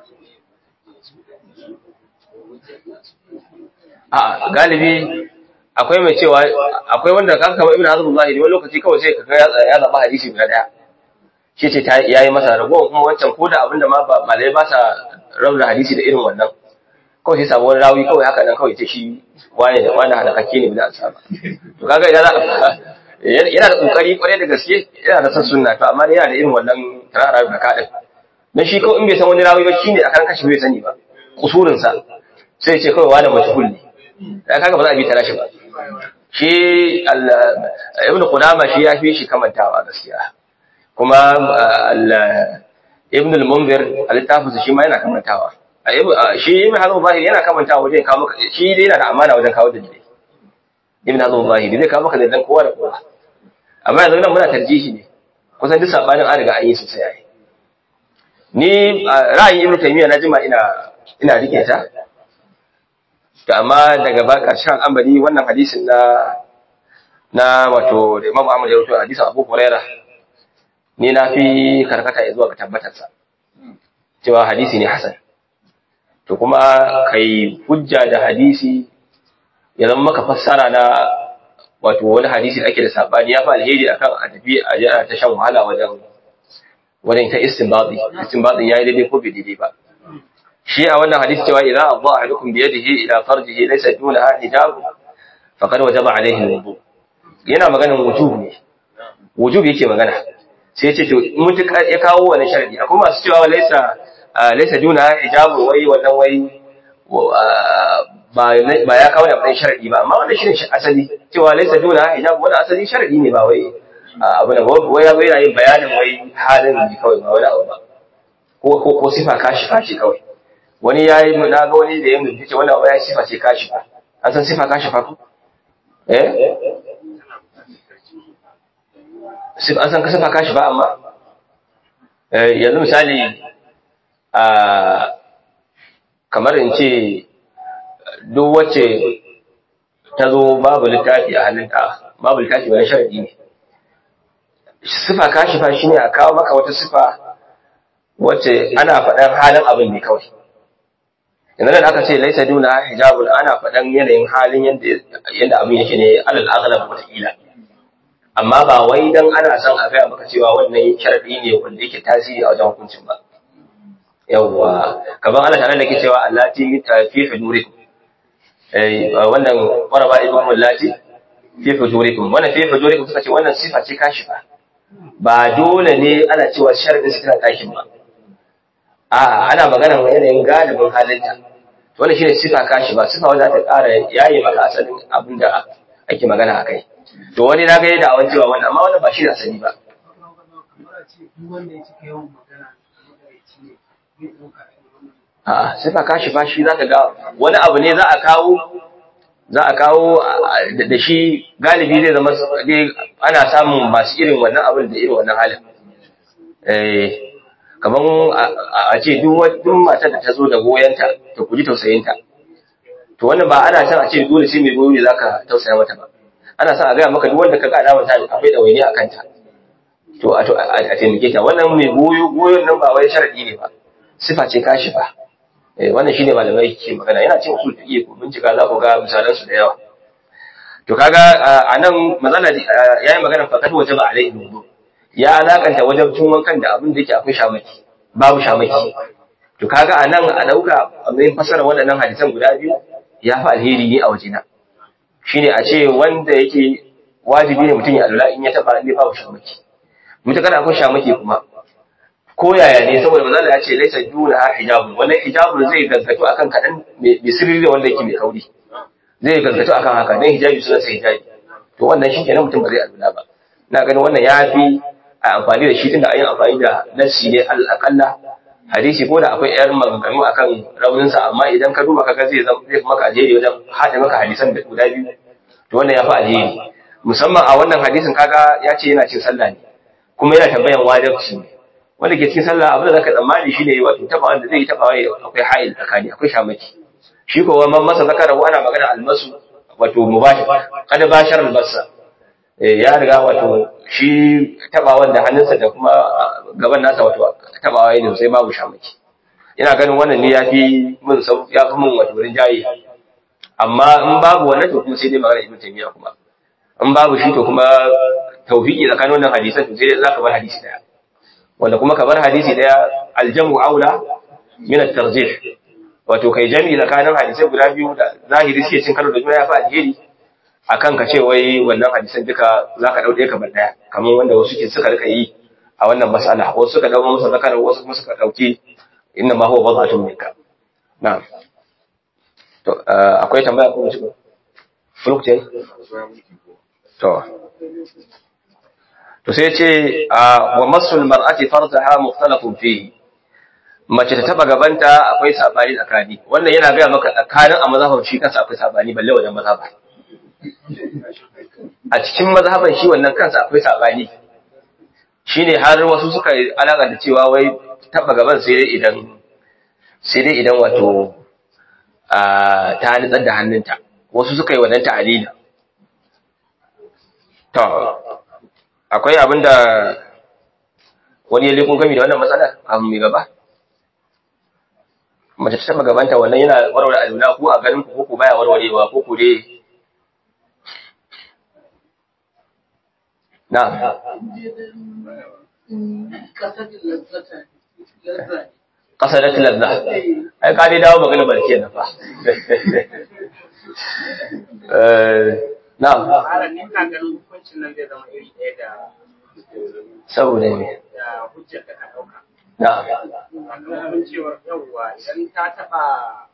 a galibi akwai mai cewa akwai wanda kan kama ibn hazm zahiri wani lokaci kawai sai kaga ya ya zaba hadisi guda daya shi ce ta yayi masa ragowar kuma wancan ko da abinda ma ba malai ba sa rauna hadisi da irin wannan kawai sai samu wani rawi kawai haka nan kawai ce shi wani da wani halakakke ne da asaba to kaga idan za yana da kokari kwarai da gaske yana da son sunna to amma yana da irin wannan tarara da kadin dan shi kawai in bai san wani rawi ba shine akan kashi bai sani ba kusurin sa sai ce kawai wani majhul ne da kaga ba za a bi tarashi ba shi ibn qudama shi ya fi shi kamantawa gaskiya kuma ibn al-munzir al-tafsir shi ma yana kamantawa shi ibn hazm zahiri yana kamantawa wajen kawo maka shi dai yana da amana wajen kawo dalilai ibn hazm zahiri zai kawo maka dalilan kowa da kowa amma yanzu nan muna tarjihi ne kusan duk sabanin an riga an yi sosai ai ni ra'ayin ibn taymiya na jima ina ina rike ta to amma daga ba karshen ambali wannan hadisin na na wato da Imam Ahmad ya rawaito hadisin Abu Huraira ni na fi karkata zuwa ga tabbatarsa cewa hadisi ne hasan to kuma kai hujja da hadisi ya zama maka fassara na wato wani hadisi da ake da sabani ya fi alheri akan a tafi a je ta shan wahala wajen wajen ta istinbati istinbatin yayi daidai ko bai daidai ba shi a wannan hadisi cewa idan Allah ahadukum bi yadihi ila farjihi laysa dunaha hijab faqad wajaba alayhi alwudu yana maganin wujub ne wujub yake magana sai ya ce to mutuka ya kawo wannan sharadi akwai masu cewa laysa laysa dunaha hijab wai wannan wai ba ba ya kawo da wannan sharadi ba amma wannan shine asali cewa laysa dunaha hijab wannan asali sharadi ne ba wai abu da wai ya yana yin bayanin wai halin ne kawai ba wani abu ba ko ko ko sifa kashi kashi kawai wani ya yi na ga wani da ya mutu ce wannan ya sifa ce kashi fa an san sifa kashi fa ku eh sif an san sifa kashi ba amma eh yanzu misali a kamar in ce duk wacce ta zo babu littafi a hannunta babu littafi wani sharadi ne sifa kashi fa shine a kawo maka wata sifa wacce ana faɗan halin abin ne kawai yanzu da aka ce laisa duna hijabun ana faɗan yanayin halin yadda abin yake ne alal aghlab wataƙila amma ba wai dan ana son a gaya maka cewa wannan sharadi ne wanda yake tasiri a wajen hukuncin ba yawwa kaman Allah ta'ala da ke cewa allati fi hudurikum eh wannan qaraba ibn mullati fi hujurikum wannan fi hujurikum suka ce wannan sifa ce kashifa ba dole ne ana cewa sharadin sitira ɗakin ba a ana magana wa yanayin galibin halinta to wannan shine sifa kashifa sifa wanda ta ƙara yayi maka asalin abin da ake magana akai to wani na ga yadda awan cewa wannan amma wannan ba shi da asali ba A'a, sifa kashifa shi zaka ga wani abu ne za a kawo za a kawo da shi galibi zai zama dai ana samun masu irin wannan abin da irin wannan halin. Eh, kaman a ce duk matar da ta zo da goyonta ta kuji tausayinta. To wannan ba ana son a ce dole sai mai goyo ne zaka tausaya mata ba. Ana son a gaya maka duk wanda ka ga alamar ta akwai ɗawaini a kanta. To a taimake ta wannan mai goyo goyon nan ba wai sharadi ne ba. Sifa ce kashi ba. wannan shine malamai ke magana yana cin usul fiqh ko bincika za ku ga misalan su da yawa to kaga anan mazala yayi magana fa kad wajaba alaihi wudu ya alakanta wajen tun wankan da abin da yake akwai shamaki babu shamaki to kaga anan a dauka mai fasara waɗannan hadisan guda biyu ya fi alheri ne a wajena shine a ce wanda yake wajibi ne mutum ya alula in ya taba ne babu shamaki mutakar akwai shamaki kuma ko yaya ne saboda manzo ya ce laisa duna hijabun wannan hijabun zai gaskato akan kadan mai sirri da wanda yake mai kauri zai gaskato akan haka dan hijabi suna sai hijabi to wannan shi kenan mutum ba zai alula ba ina ganin wannan yafi a amfani da shi tunda ayin amfani da nassi ne al-aqalla hadisi ko da akwai yar maganganu akan raunin sa amma idan ka duba kaga zai zai fi maka alheri wajen hada maka hadisan da guda biyu to wannan yafi alheri musamman a wannan hadisin kaga ya ce yana cin sallah ne kuma yana tambayan wajibci ne wanda ke cikin sallah abin da zaka tsammani shine wato taba wanda zai taba wai akwai ha'il tsakani akwai shamaki shi ko wannan masa zakara ana magana almasu wato mubashir kada bashar albasa eh ya riga wato shi taba wanda hannunsa da kuma gaban nasa wato taba wai ne sai babu shamaki ina ganin wannan ne yafi mun yafi mun wato wurin jayi amma in babu wannan to kuma sai dai magana ibn taymiya kuma in babu shi to kuma tawfiki tsakanin wannan hadisan to sai dai zaka bar hadisi daya wanda kuma kamar hadisi daya aljamu aula min at-tarjih wato kai jami'i tsakanin hadisai guda biyu da zahiri suke cin karo da juna ya fa alheri akan ka ce wai wannan hadisan duka zaka dauke ka bar daya kamar wanda wasu ke suka rika yi a wannan mas'ala wasu suka dauko masa zakar wasu kuma suka dauki inna ma huwa bad'atun minka na'am to akwai tambaya ko mutum fuluk ce to to sai ce wa masul mar'ati farjaha mukhtalafun fihi mace ta taba gabanta akwai sabani tsakani wannan yana ga maka tsakanin a mazhaban shi kansa akwai sabani balle wajen mazhaba a cikin mazhaban shi wannan kansa akwai sabani shine har wasu suka alaka da cewa wai taba gaban sai dai idan sai dai idan wato ta nitsar da hannunta wasu suka yi wannan ta'alila to akwai abin da wani ya lekun gami da wannan matsala a mai gaba mace ta taba gabanta wannan yana warware alula ko a ganin ku ko baya warwarewa ko ku dai na kasadat lazza ai ka dai dawo magana barke na fa na saboda ne da hujjar da ka ɗauka. na Kan cewar yawwa idan ta taɓa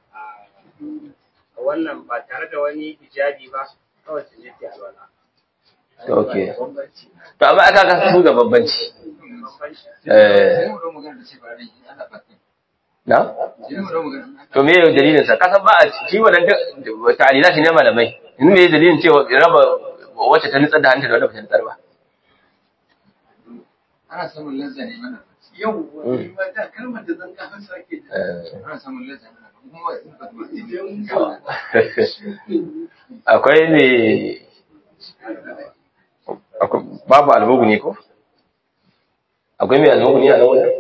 wannan ba tare da wani hijabi ba kawai su je ta alwala. okay to amma aka ga su da bambanci eh na to me yau dalilin sa kasan ba a shi wannan ta'alila shi ne malamai yanzu me dalilin cewa raba wacce ta nutsar da hanta da wanda ba ta nutsar ba ana samun lazza ne mana yau wani mata kalmar da zan kafa sake da Eh, ana samun lazza ne kuma idan ba akwai ne akwai- babu albugu ne ko akwai mai albugu ne a nan wajen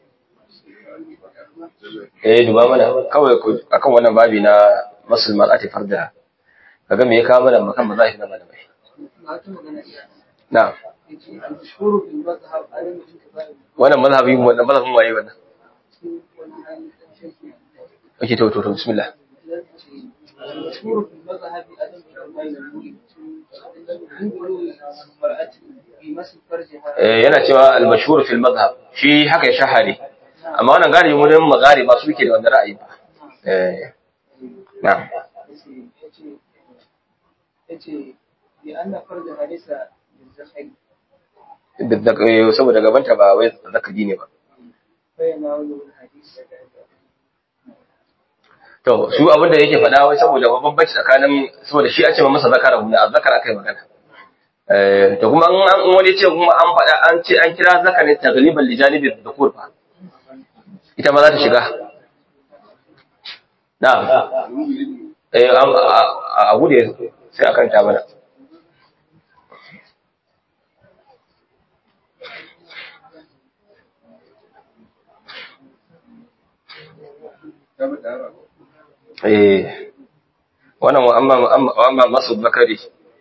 eh duba mana kawai ku- akan wannan babi na musulman ati farda kaga me ya kawo mana makan mazahi na malamai ma ta magana iya na yace al-mashhuru bil mazhab alim al-kitab wannan mazhabin wannan mazhabin waye wannan wani hali dan shirki okay to to to bismillah yace المشهور في المذهب عدم البلوغ من بلوغ المرأة في مسح فرجها Eh, yana cewa al-mashhur fil madhhab shi haka ya shahari amma wannan galibin wurin magari ba su ke da wannan ra'ayi ba eh na'am yace bi anna farjaha laysa lizakhari da da- saboda gabanta ba wai zakari ne ba bayyana wani hadisi to su abin da yake faɗa wai saboda bambanci tsakanin saboda shi a ce masa zakara ne a zakara aka yi magana eh to kuma an an wani ce kuma an faɗa an ce an kira zakarin tagliban lijanibi dhukur fa ita ma za ta shiga na'am eh an a- a a gude sai a kanta mana eh wannan wa amma amma wa amma masu zakari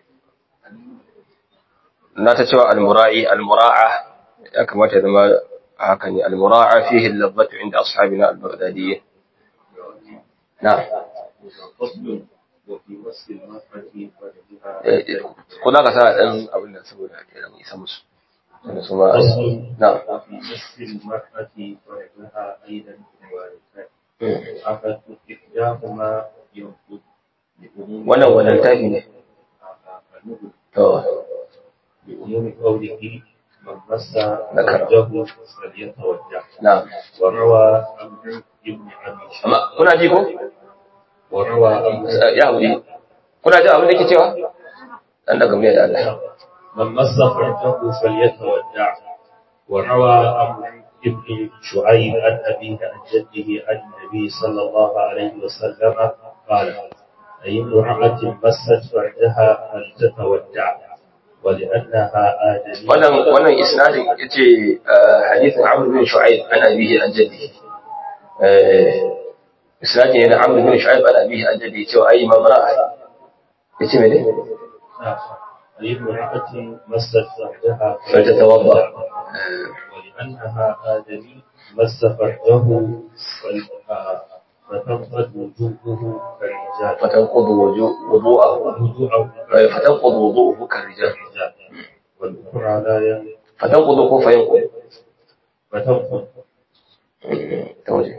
na ta cewa al-mura'i al-mura'a ya kamata ya zama haka ne al-mura'a fihi al-ladhatu inda ashabina al-baghdadiyyin na'am فصل وفي وصف المرأة فرجها eh, ko za ka sa dan abin nan saboda ya zama isa musu Wanda su ma فصل na'am وفي وصف المرأة فرجها أيضا وارثان Mm. أخذت إحداهما ينقض wannan wannan tafi ne to بأمور قوله من مس ذكر. فرجه فليتودع na'am وروى عمرو بن أبي amma شيبة kuna ji ko وروى عمرو ya hauri kuna ji abin da yake cewa dan daga mai da Allah من مس فرجه فليتودع وروى عمرو بن شعيب عن أبيه عن جده عن النبي صلى الله عليه وسلم قال أي امرأة مست فرجها فلتتودع ولأنها آدمية wannan wannan isnadin yace eh, hadithin Amr bin Shu'aib an abihi an jaddi eh isnadin ne da Amr bin Shu'aib an abihi an jaddi cewa ayi mamra yace me ne أي امرأة مست فرجها فلتتوضا ولأنها آدمي مس فرجه فل- آه، فتنقض وجوهه كالرجال fatanqudu wuju- wudu'ahu وضوءه eh, fatanqudu wudu'uhu karrijal كالرجال والأخرى لا ين- fatanqudu ko fayanqudu فتنقض ta waje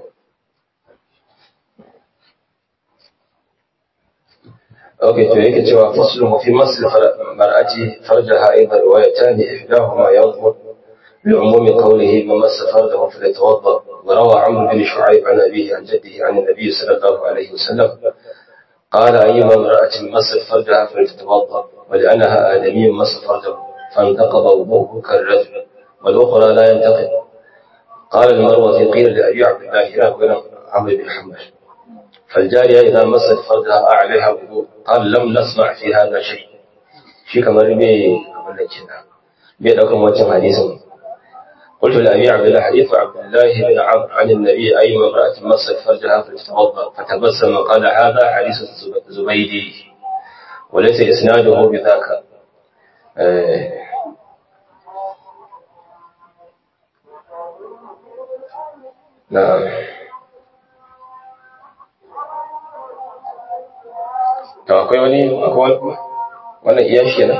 Okay, to yake cewa faslun wa fi masl mar'ati farjaha aidan riwayatan ihdahuma yanqud لعموم قوله من مس فرجه فليتوضا وروى عمرو بن شعيب عن ابيه عن جده عن النبي صلى الله عليه وسلم قال ايما امراه مست فرجها فلتتوضا ولانها ادمي مس فرجه فانتقض وضوءه كالرجل والاخرى لا ينتقض قال المروزي قيل لأبي عبد الله هنا وقال عمرو بن حنبل فالجارية إذا مست فرجها أعليها وضوء قال لم نسمع في هذا شيء شيء كما ربي قبل كنا بيدكم وجه حديث قلت لأبي عبد الله حديث عبد الله بن عمرو عن النبي أي امرأة مست فرجها فلتتوضأ فتبسم قال هذا حديث زبيدي وليس إسناده بذاك آه، نعم to akwai wani akwai wani wannan iya shi kenan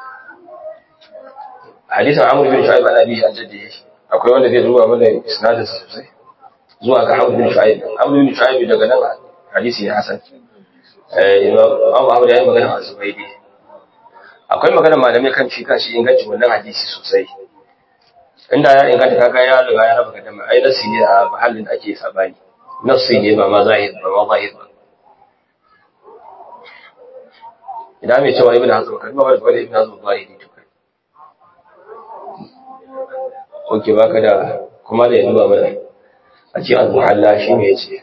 hadisin amr bin shu'aib an abi an jaddi akwai wanda zai zuwa mana isnadin sa sosai zuwa ga amr bin shu'aib amr bin shu'aib daga nan hadisi ne hasan eh imam Abu Ahmad ya yi magana a Zubaidi akwai magana malamai kan shi kan shi ingancin wannan hadisi sosai inda ya inganta kaga ya riga ya raba kadama ai nasi ne a mahallin da ake sabani nasi ne ba ma zahir ba ma zahir ba idan mai cewa ibn hazm kan ba wani ibn hazm zahiri to kai oke baka da kuma da ya duba mana a ce al-muhalla shi ne yace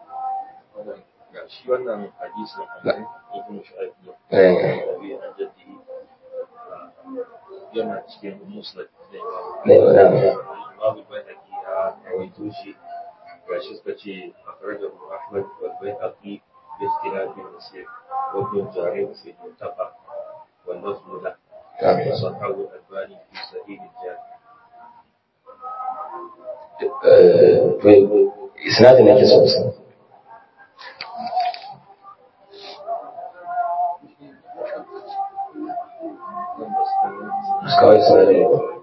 shi wannan hadisin annabi ibn Shu'aib eh Nabi an jaddi yana cikin musnad da ne wannan Imam Bayhaqi ya rawaito shi gashi suka ce akhrajahu Ahmad wal Bayhaqi bi ikhtilaf al-nasir wa ibn Jarir fi al-Muttafa wal lafzu la وصححه الألباني في سبيل الجامع eh to isnadin yake sosai kawai sanar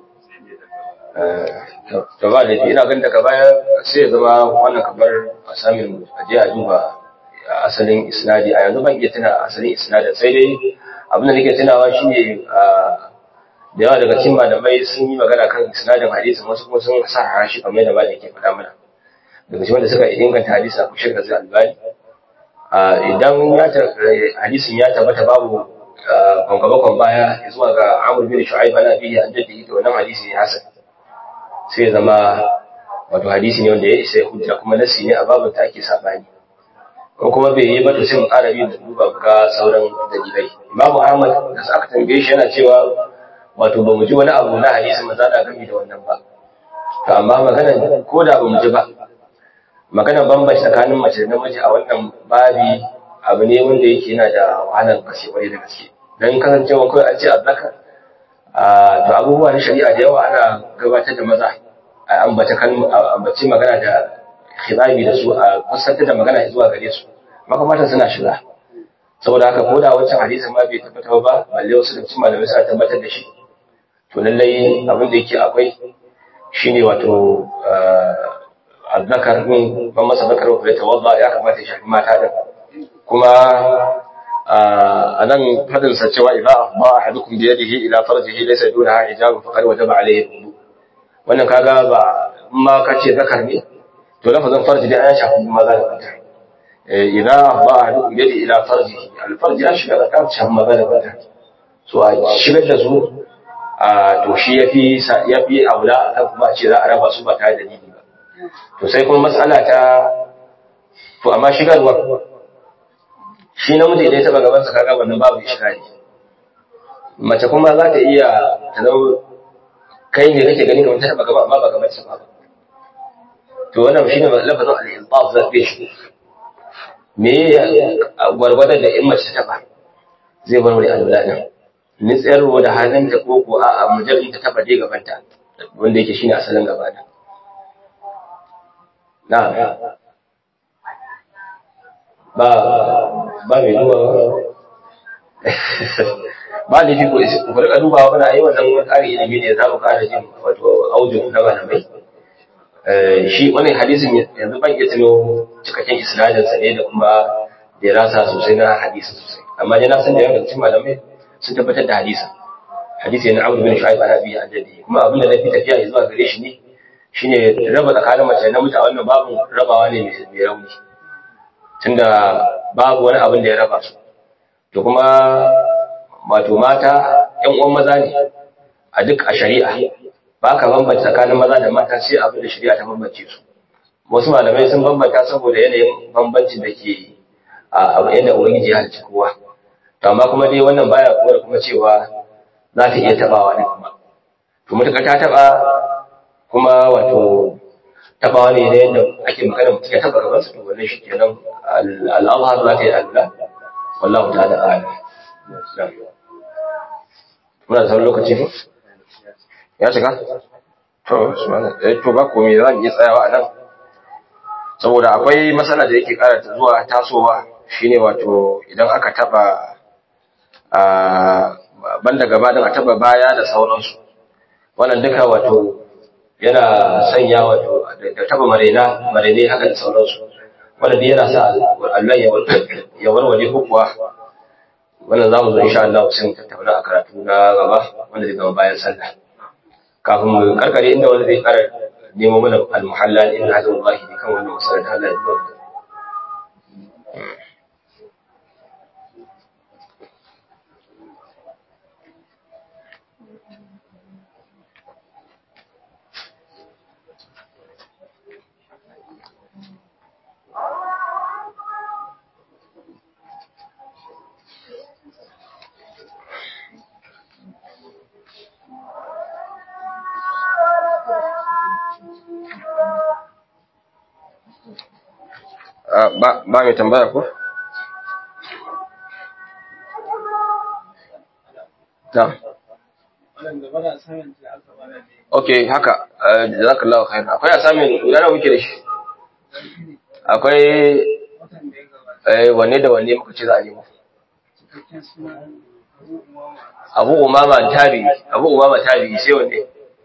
to ba da ina ganin daga baya sai ya zama wannan kamar a samun aje a duba asalin isnadi a yanzu ban iya tuna asalin isnadin sai dai abin da nake tunawa shine da yawa daga cikin malamai sun yi magana kan isnadin hadisin wasu kuma sun sa harashi kamar da malam ke faɗa mana daga cikin wanda suka inganta hadisi a kushe gazi albani idan hadisin ya tabbata babu kwankwamakon baya zuwa ga amur bin shu'aib ana bihi an jaddi to wannan hadisi ne hasan sai ya zama wato hadisi ne wanda ya isa hujja kuma nasi ne a babin ta ake sabani ko kuma bai yi ba to sai mu ƙara bi da duba ga sauran dalilai imamu ahmad da aka tambaye shi yana cewa wato ba mu ji wani abu na hadisi maza da gami da wannan ba to amma magana ko da ba mu ji ba magana bambanci tsakanin mace da namiji a wannan babi abu ne wanda yake yana da wahalar gaske kwarai da gaske dan kasancewa kawai an ce azzaka to abubuwa na shari'a da yawa ana gabatar da maza a ambata ambaci magana da khidabi da su a fassarta da magana zuwa gare su makamatan suna shiga saboda haka ko da wancan hadisin ma bai tabbatar ba balle wasu da cikin malamai suna tabbatar da shi to lallai abin da yake akwai shine wato azzakar din ban masa zakar wa tawadda ya kamata ya shafi mata din kuma a nan fadin sa cewa idza afda ahadukum bi yadihi ila farjihi laysa dunaha hijabun faqad wajaba alayhi wudu wannan kaga ba ma kace zakar ne to lafazin farji dai an shafi maza da mata idza afda ahadukum bi yadihi ila farjihi al farji ya shiga da shafi maza da mata so a shigar da su a to shi yafi yafi aula akan kuma ce za a raba su ba tare da dalili ba to sai kuma mas'ala ta to amma shigarwa shi namiji idan ya taba gabansa kaga wannan babu iskari mace kuma za ta iya ta zama kai ne kake gani kamar ta taba gaba amma ba gaban ta ba to wannan shine lafazin al-inqaf za ta shi me gwargwadon da in mace ta taba zai bar wani alwala din nitsayarwa da halin ta ko ko a'a mujarrin ta taba dai gaban ta wanda yake shine asalin gaba da na'am ba ba mai duba ba da ko ku rika dubawa bana yi wannan wani ƙarin ilimi ne za mu ƙara jin wato aujin na malamai shi wannan hadisin yanzu ban iya tuno cikakken isnadin sa ne da kuma da rasa sosai na hadisi sosai amma dai na san da yawan cikin malamai sun tabbatar da hadisin hadisi na Abu bin Shu'aib ana biya addadi kuma abin da na fi tafiya zuwa gare shi ne shine raba tsakanin mace da namiji a wannan babu rabawa ne mai rauni tunda babu wani abin da ya raba su to kuma wato mata ƴan uwan maza ne a duk a shari'a ba ka bambanta tsakanin maza da mata sai abin da shari'a ta bambance su wasu malamai sun bambanta saboda yanayin bambancin da ke a yadda ubangiji ya halicci kowa to amma kuma dai wannan baya kuma kuma cewa za ta iya tabawa ne kuma to mutuka ta taba kuma wato tabawa ne da yadda ake magana mutum ya taba gabansa to wannan shi kenan al'azhar za ta yi Allah wallahu ta'ala a'lam muna da sauran lokaci ne ya cika to subhana eh to ba komai za mu iya tsayawa a nan saboda akwai matsala da yake ƙara zuwa tasowa shine wato idan aka taba a banda gaba din a taba baya da sauransu wannan duka wato yana sanya wato da taba marena marene haka da sauransu wannan dai yana sa Allah ya warware ko kuwa wannan za mu zo insha Allah sai mu tattauna a karatu na gaba wanda zai gama bayan sallah kafin mu karkare inda wanda zai kara nemo mana al-muhalla in hazan Allah ne kan wannan masalar da Allah ya zuwa ba mai tambaya ko? ta ok haka jazakallahu khairan akwai asamin guda nawa muke da shi akwai wanne da wanne muka ce za a nemo Abu Umama tabi Abu Umama tabi sai wanne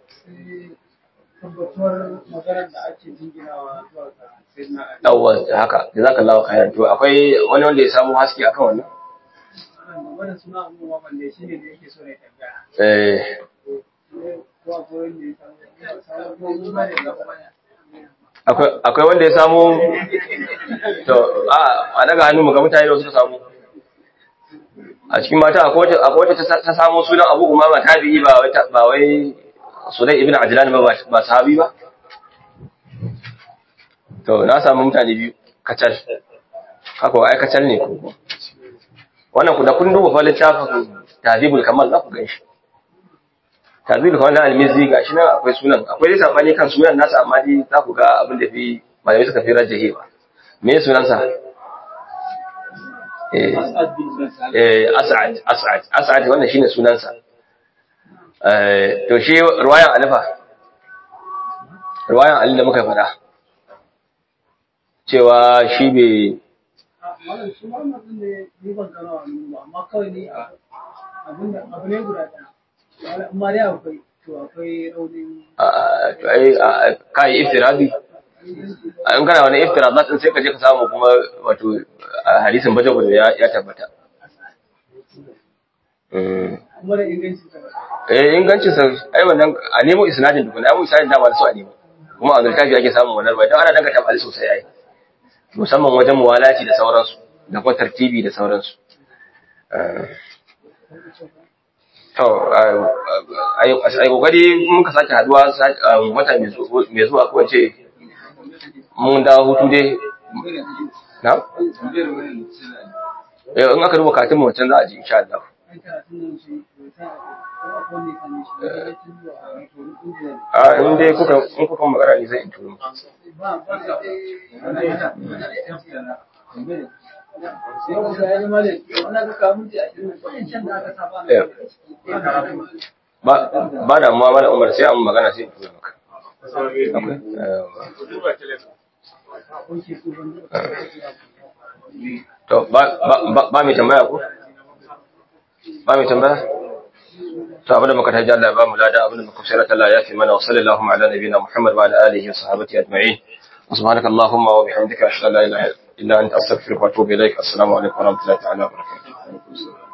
tabbatuwar maganar da ake jinginawa zuwa ga sayyidina Ali yawwa haka jazakallahu khairan to akwai wani wanda ya samu haske akan wannan wannan suna abubuwa wanda shi ne da yake so ne tambaya eh ko akwai wanda ya samu samu ko kuma ne gaba akwai akwai wanda ya samu to a a daga hannu mu ga mutane da suka samu a cikin mata akwai wata akwai wata ta- ta samu sunan Abu Umama tabi'i ba wai ta- ba wai Sulay ibn Ajlan ba ba- ba sahabi ba to na samu mutane biyu kacal haka wa ai kacal ne ko wannan ku da kun duba fa littafin Tazibul Kamal za ku ganshi Tazibul Kamal na Al-Mizzi gashi nan akwai sunan akwai dai sabani kan sunan nasa amma dai za ku ga abin da fi malamai suka fi rajahi ba me sunansa eh eh As'ad As'ad As'ad wannan shine sunansa eh to shi ruwayan alifa ruwayan ali da muka faɗa cewa shi bai wannan su ma mutum ne ni ban gano wa ba amma kawai ni abin da abu ne guda ɗaya amma dai akwai to akwai raunin a- to ai a- kai iftirabi in kana wani iftirazat din sai ka je ka samu kuma wato a hadisin baje baje ya ya tabbata Mm. kuma da ingancin sa eh ingancin sa ai wannan a nemo isnadin dukuna ai mu isnadin da ba su a nemo kuma a littafi ake samun wannan bai dan ana daga tabbali sosai ai musamman wajen muwalati da sauransu da kuma tartibi da sauransu Eh. to ai ai kokari mun ka sake haduwa sa- a wata mai zu- mai zuwa ko ce mun dawo hutu dai na eh in aka duba katin mu wancan za a ji insha Allah ai karatun nan shi ta akwai wanda ya same shi da ya tun zuwa a wato inda a in dai kuka in kuka magana ne zai in turo ba ba da sai ku ga yayi male wannan ga kamun ji a cikin wancan da aka saba Eh. ba ba da amma mana Umar sai an magana sai in tura maka akwai eh, to ba ba ba- ba mai tambaya ko ba mai tambaya to abinda muka taji Allah ya ba mu lada abinda muka tsara Allah ya fi mana wa sallallahu ala nabiyina Muhammad wa ala alihi wa sahbihi ajma'in سبحانك اللهم وبحمدك أشهد أن لا إله إلا أنت أستغفرك وأتوب إليك السلام عليكم ورحمة الله تعالى وبركاته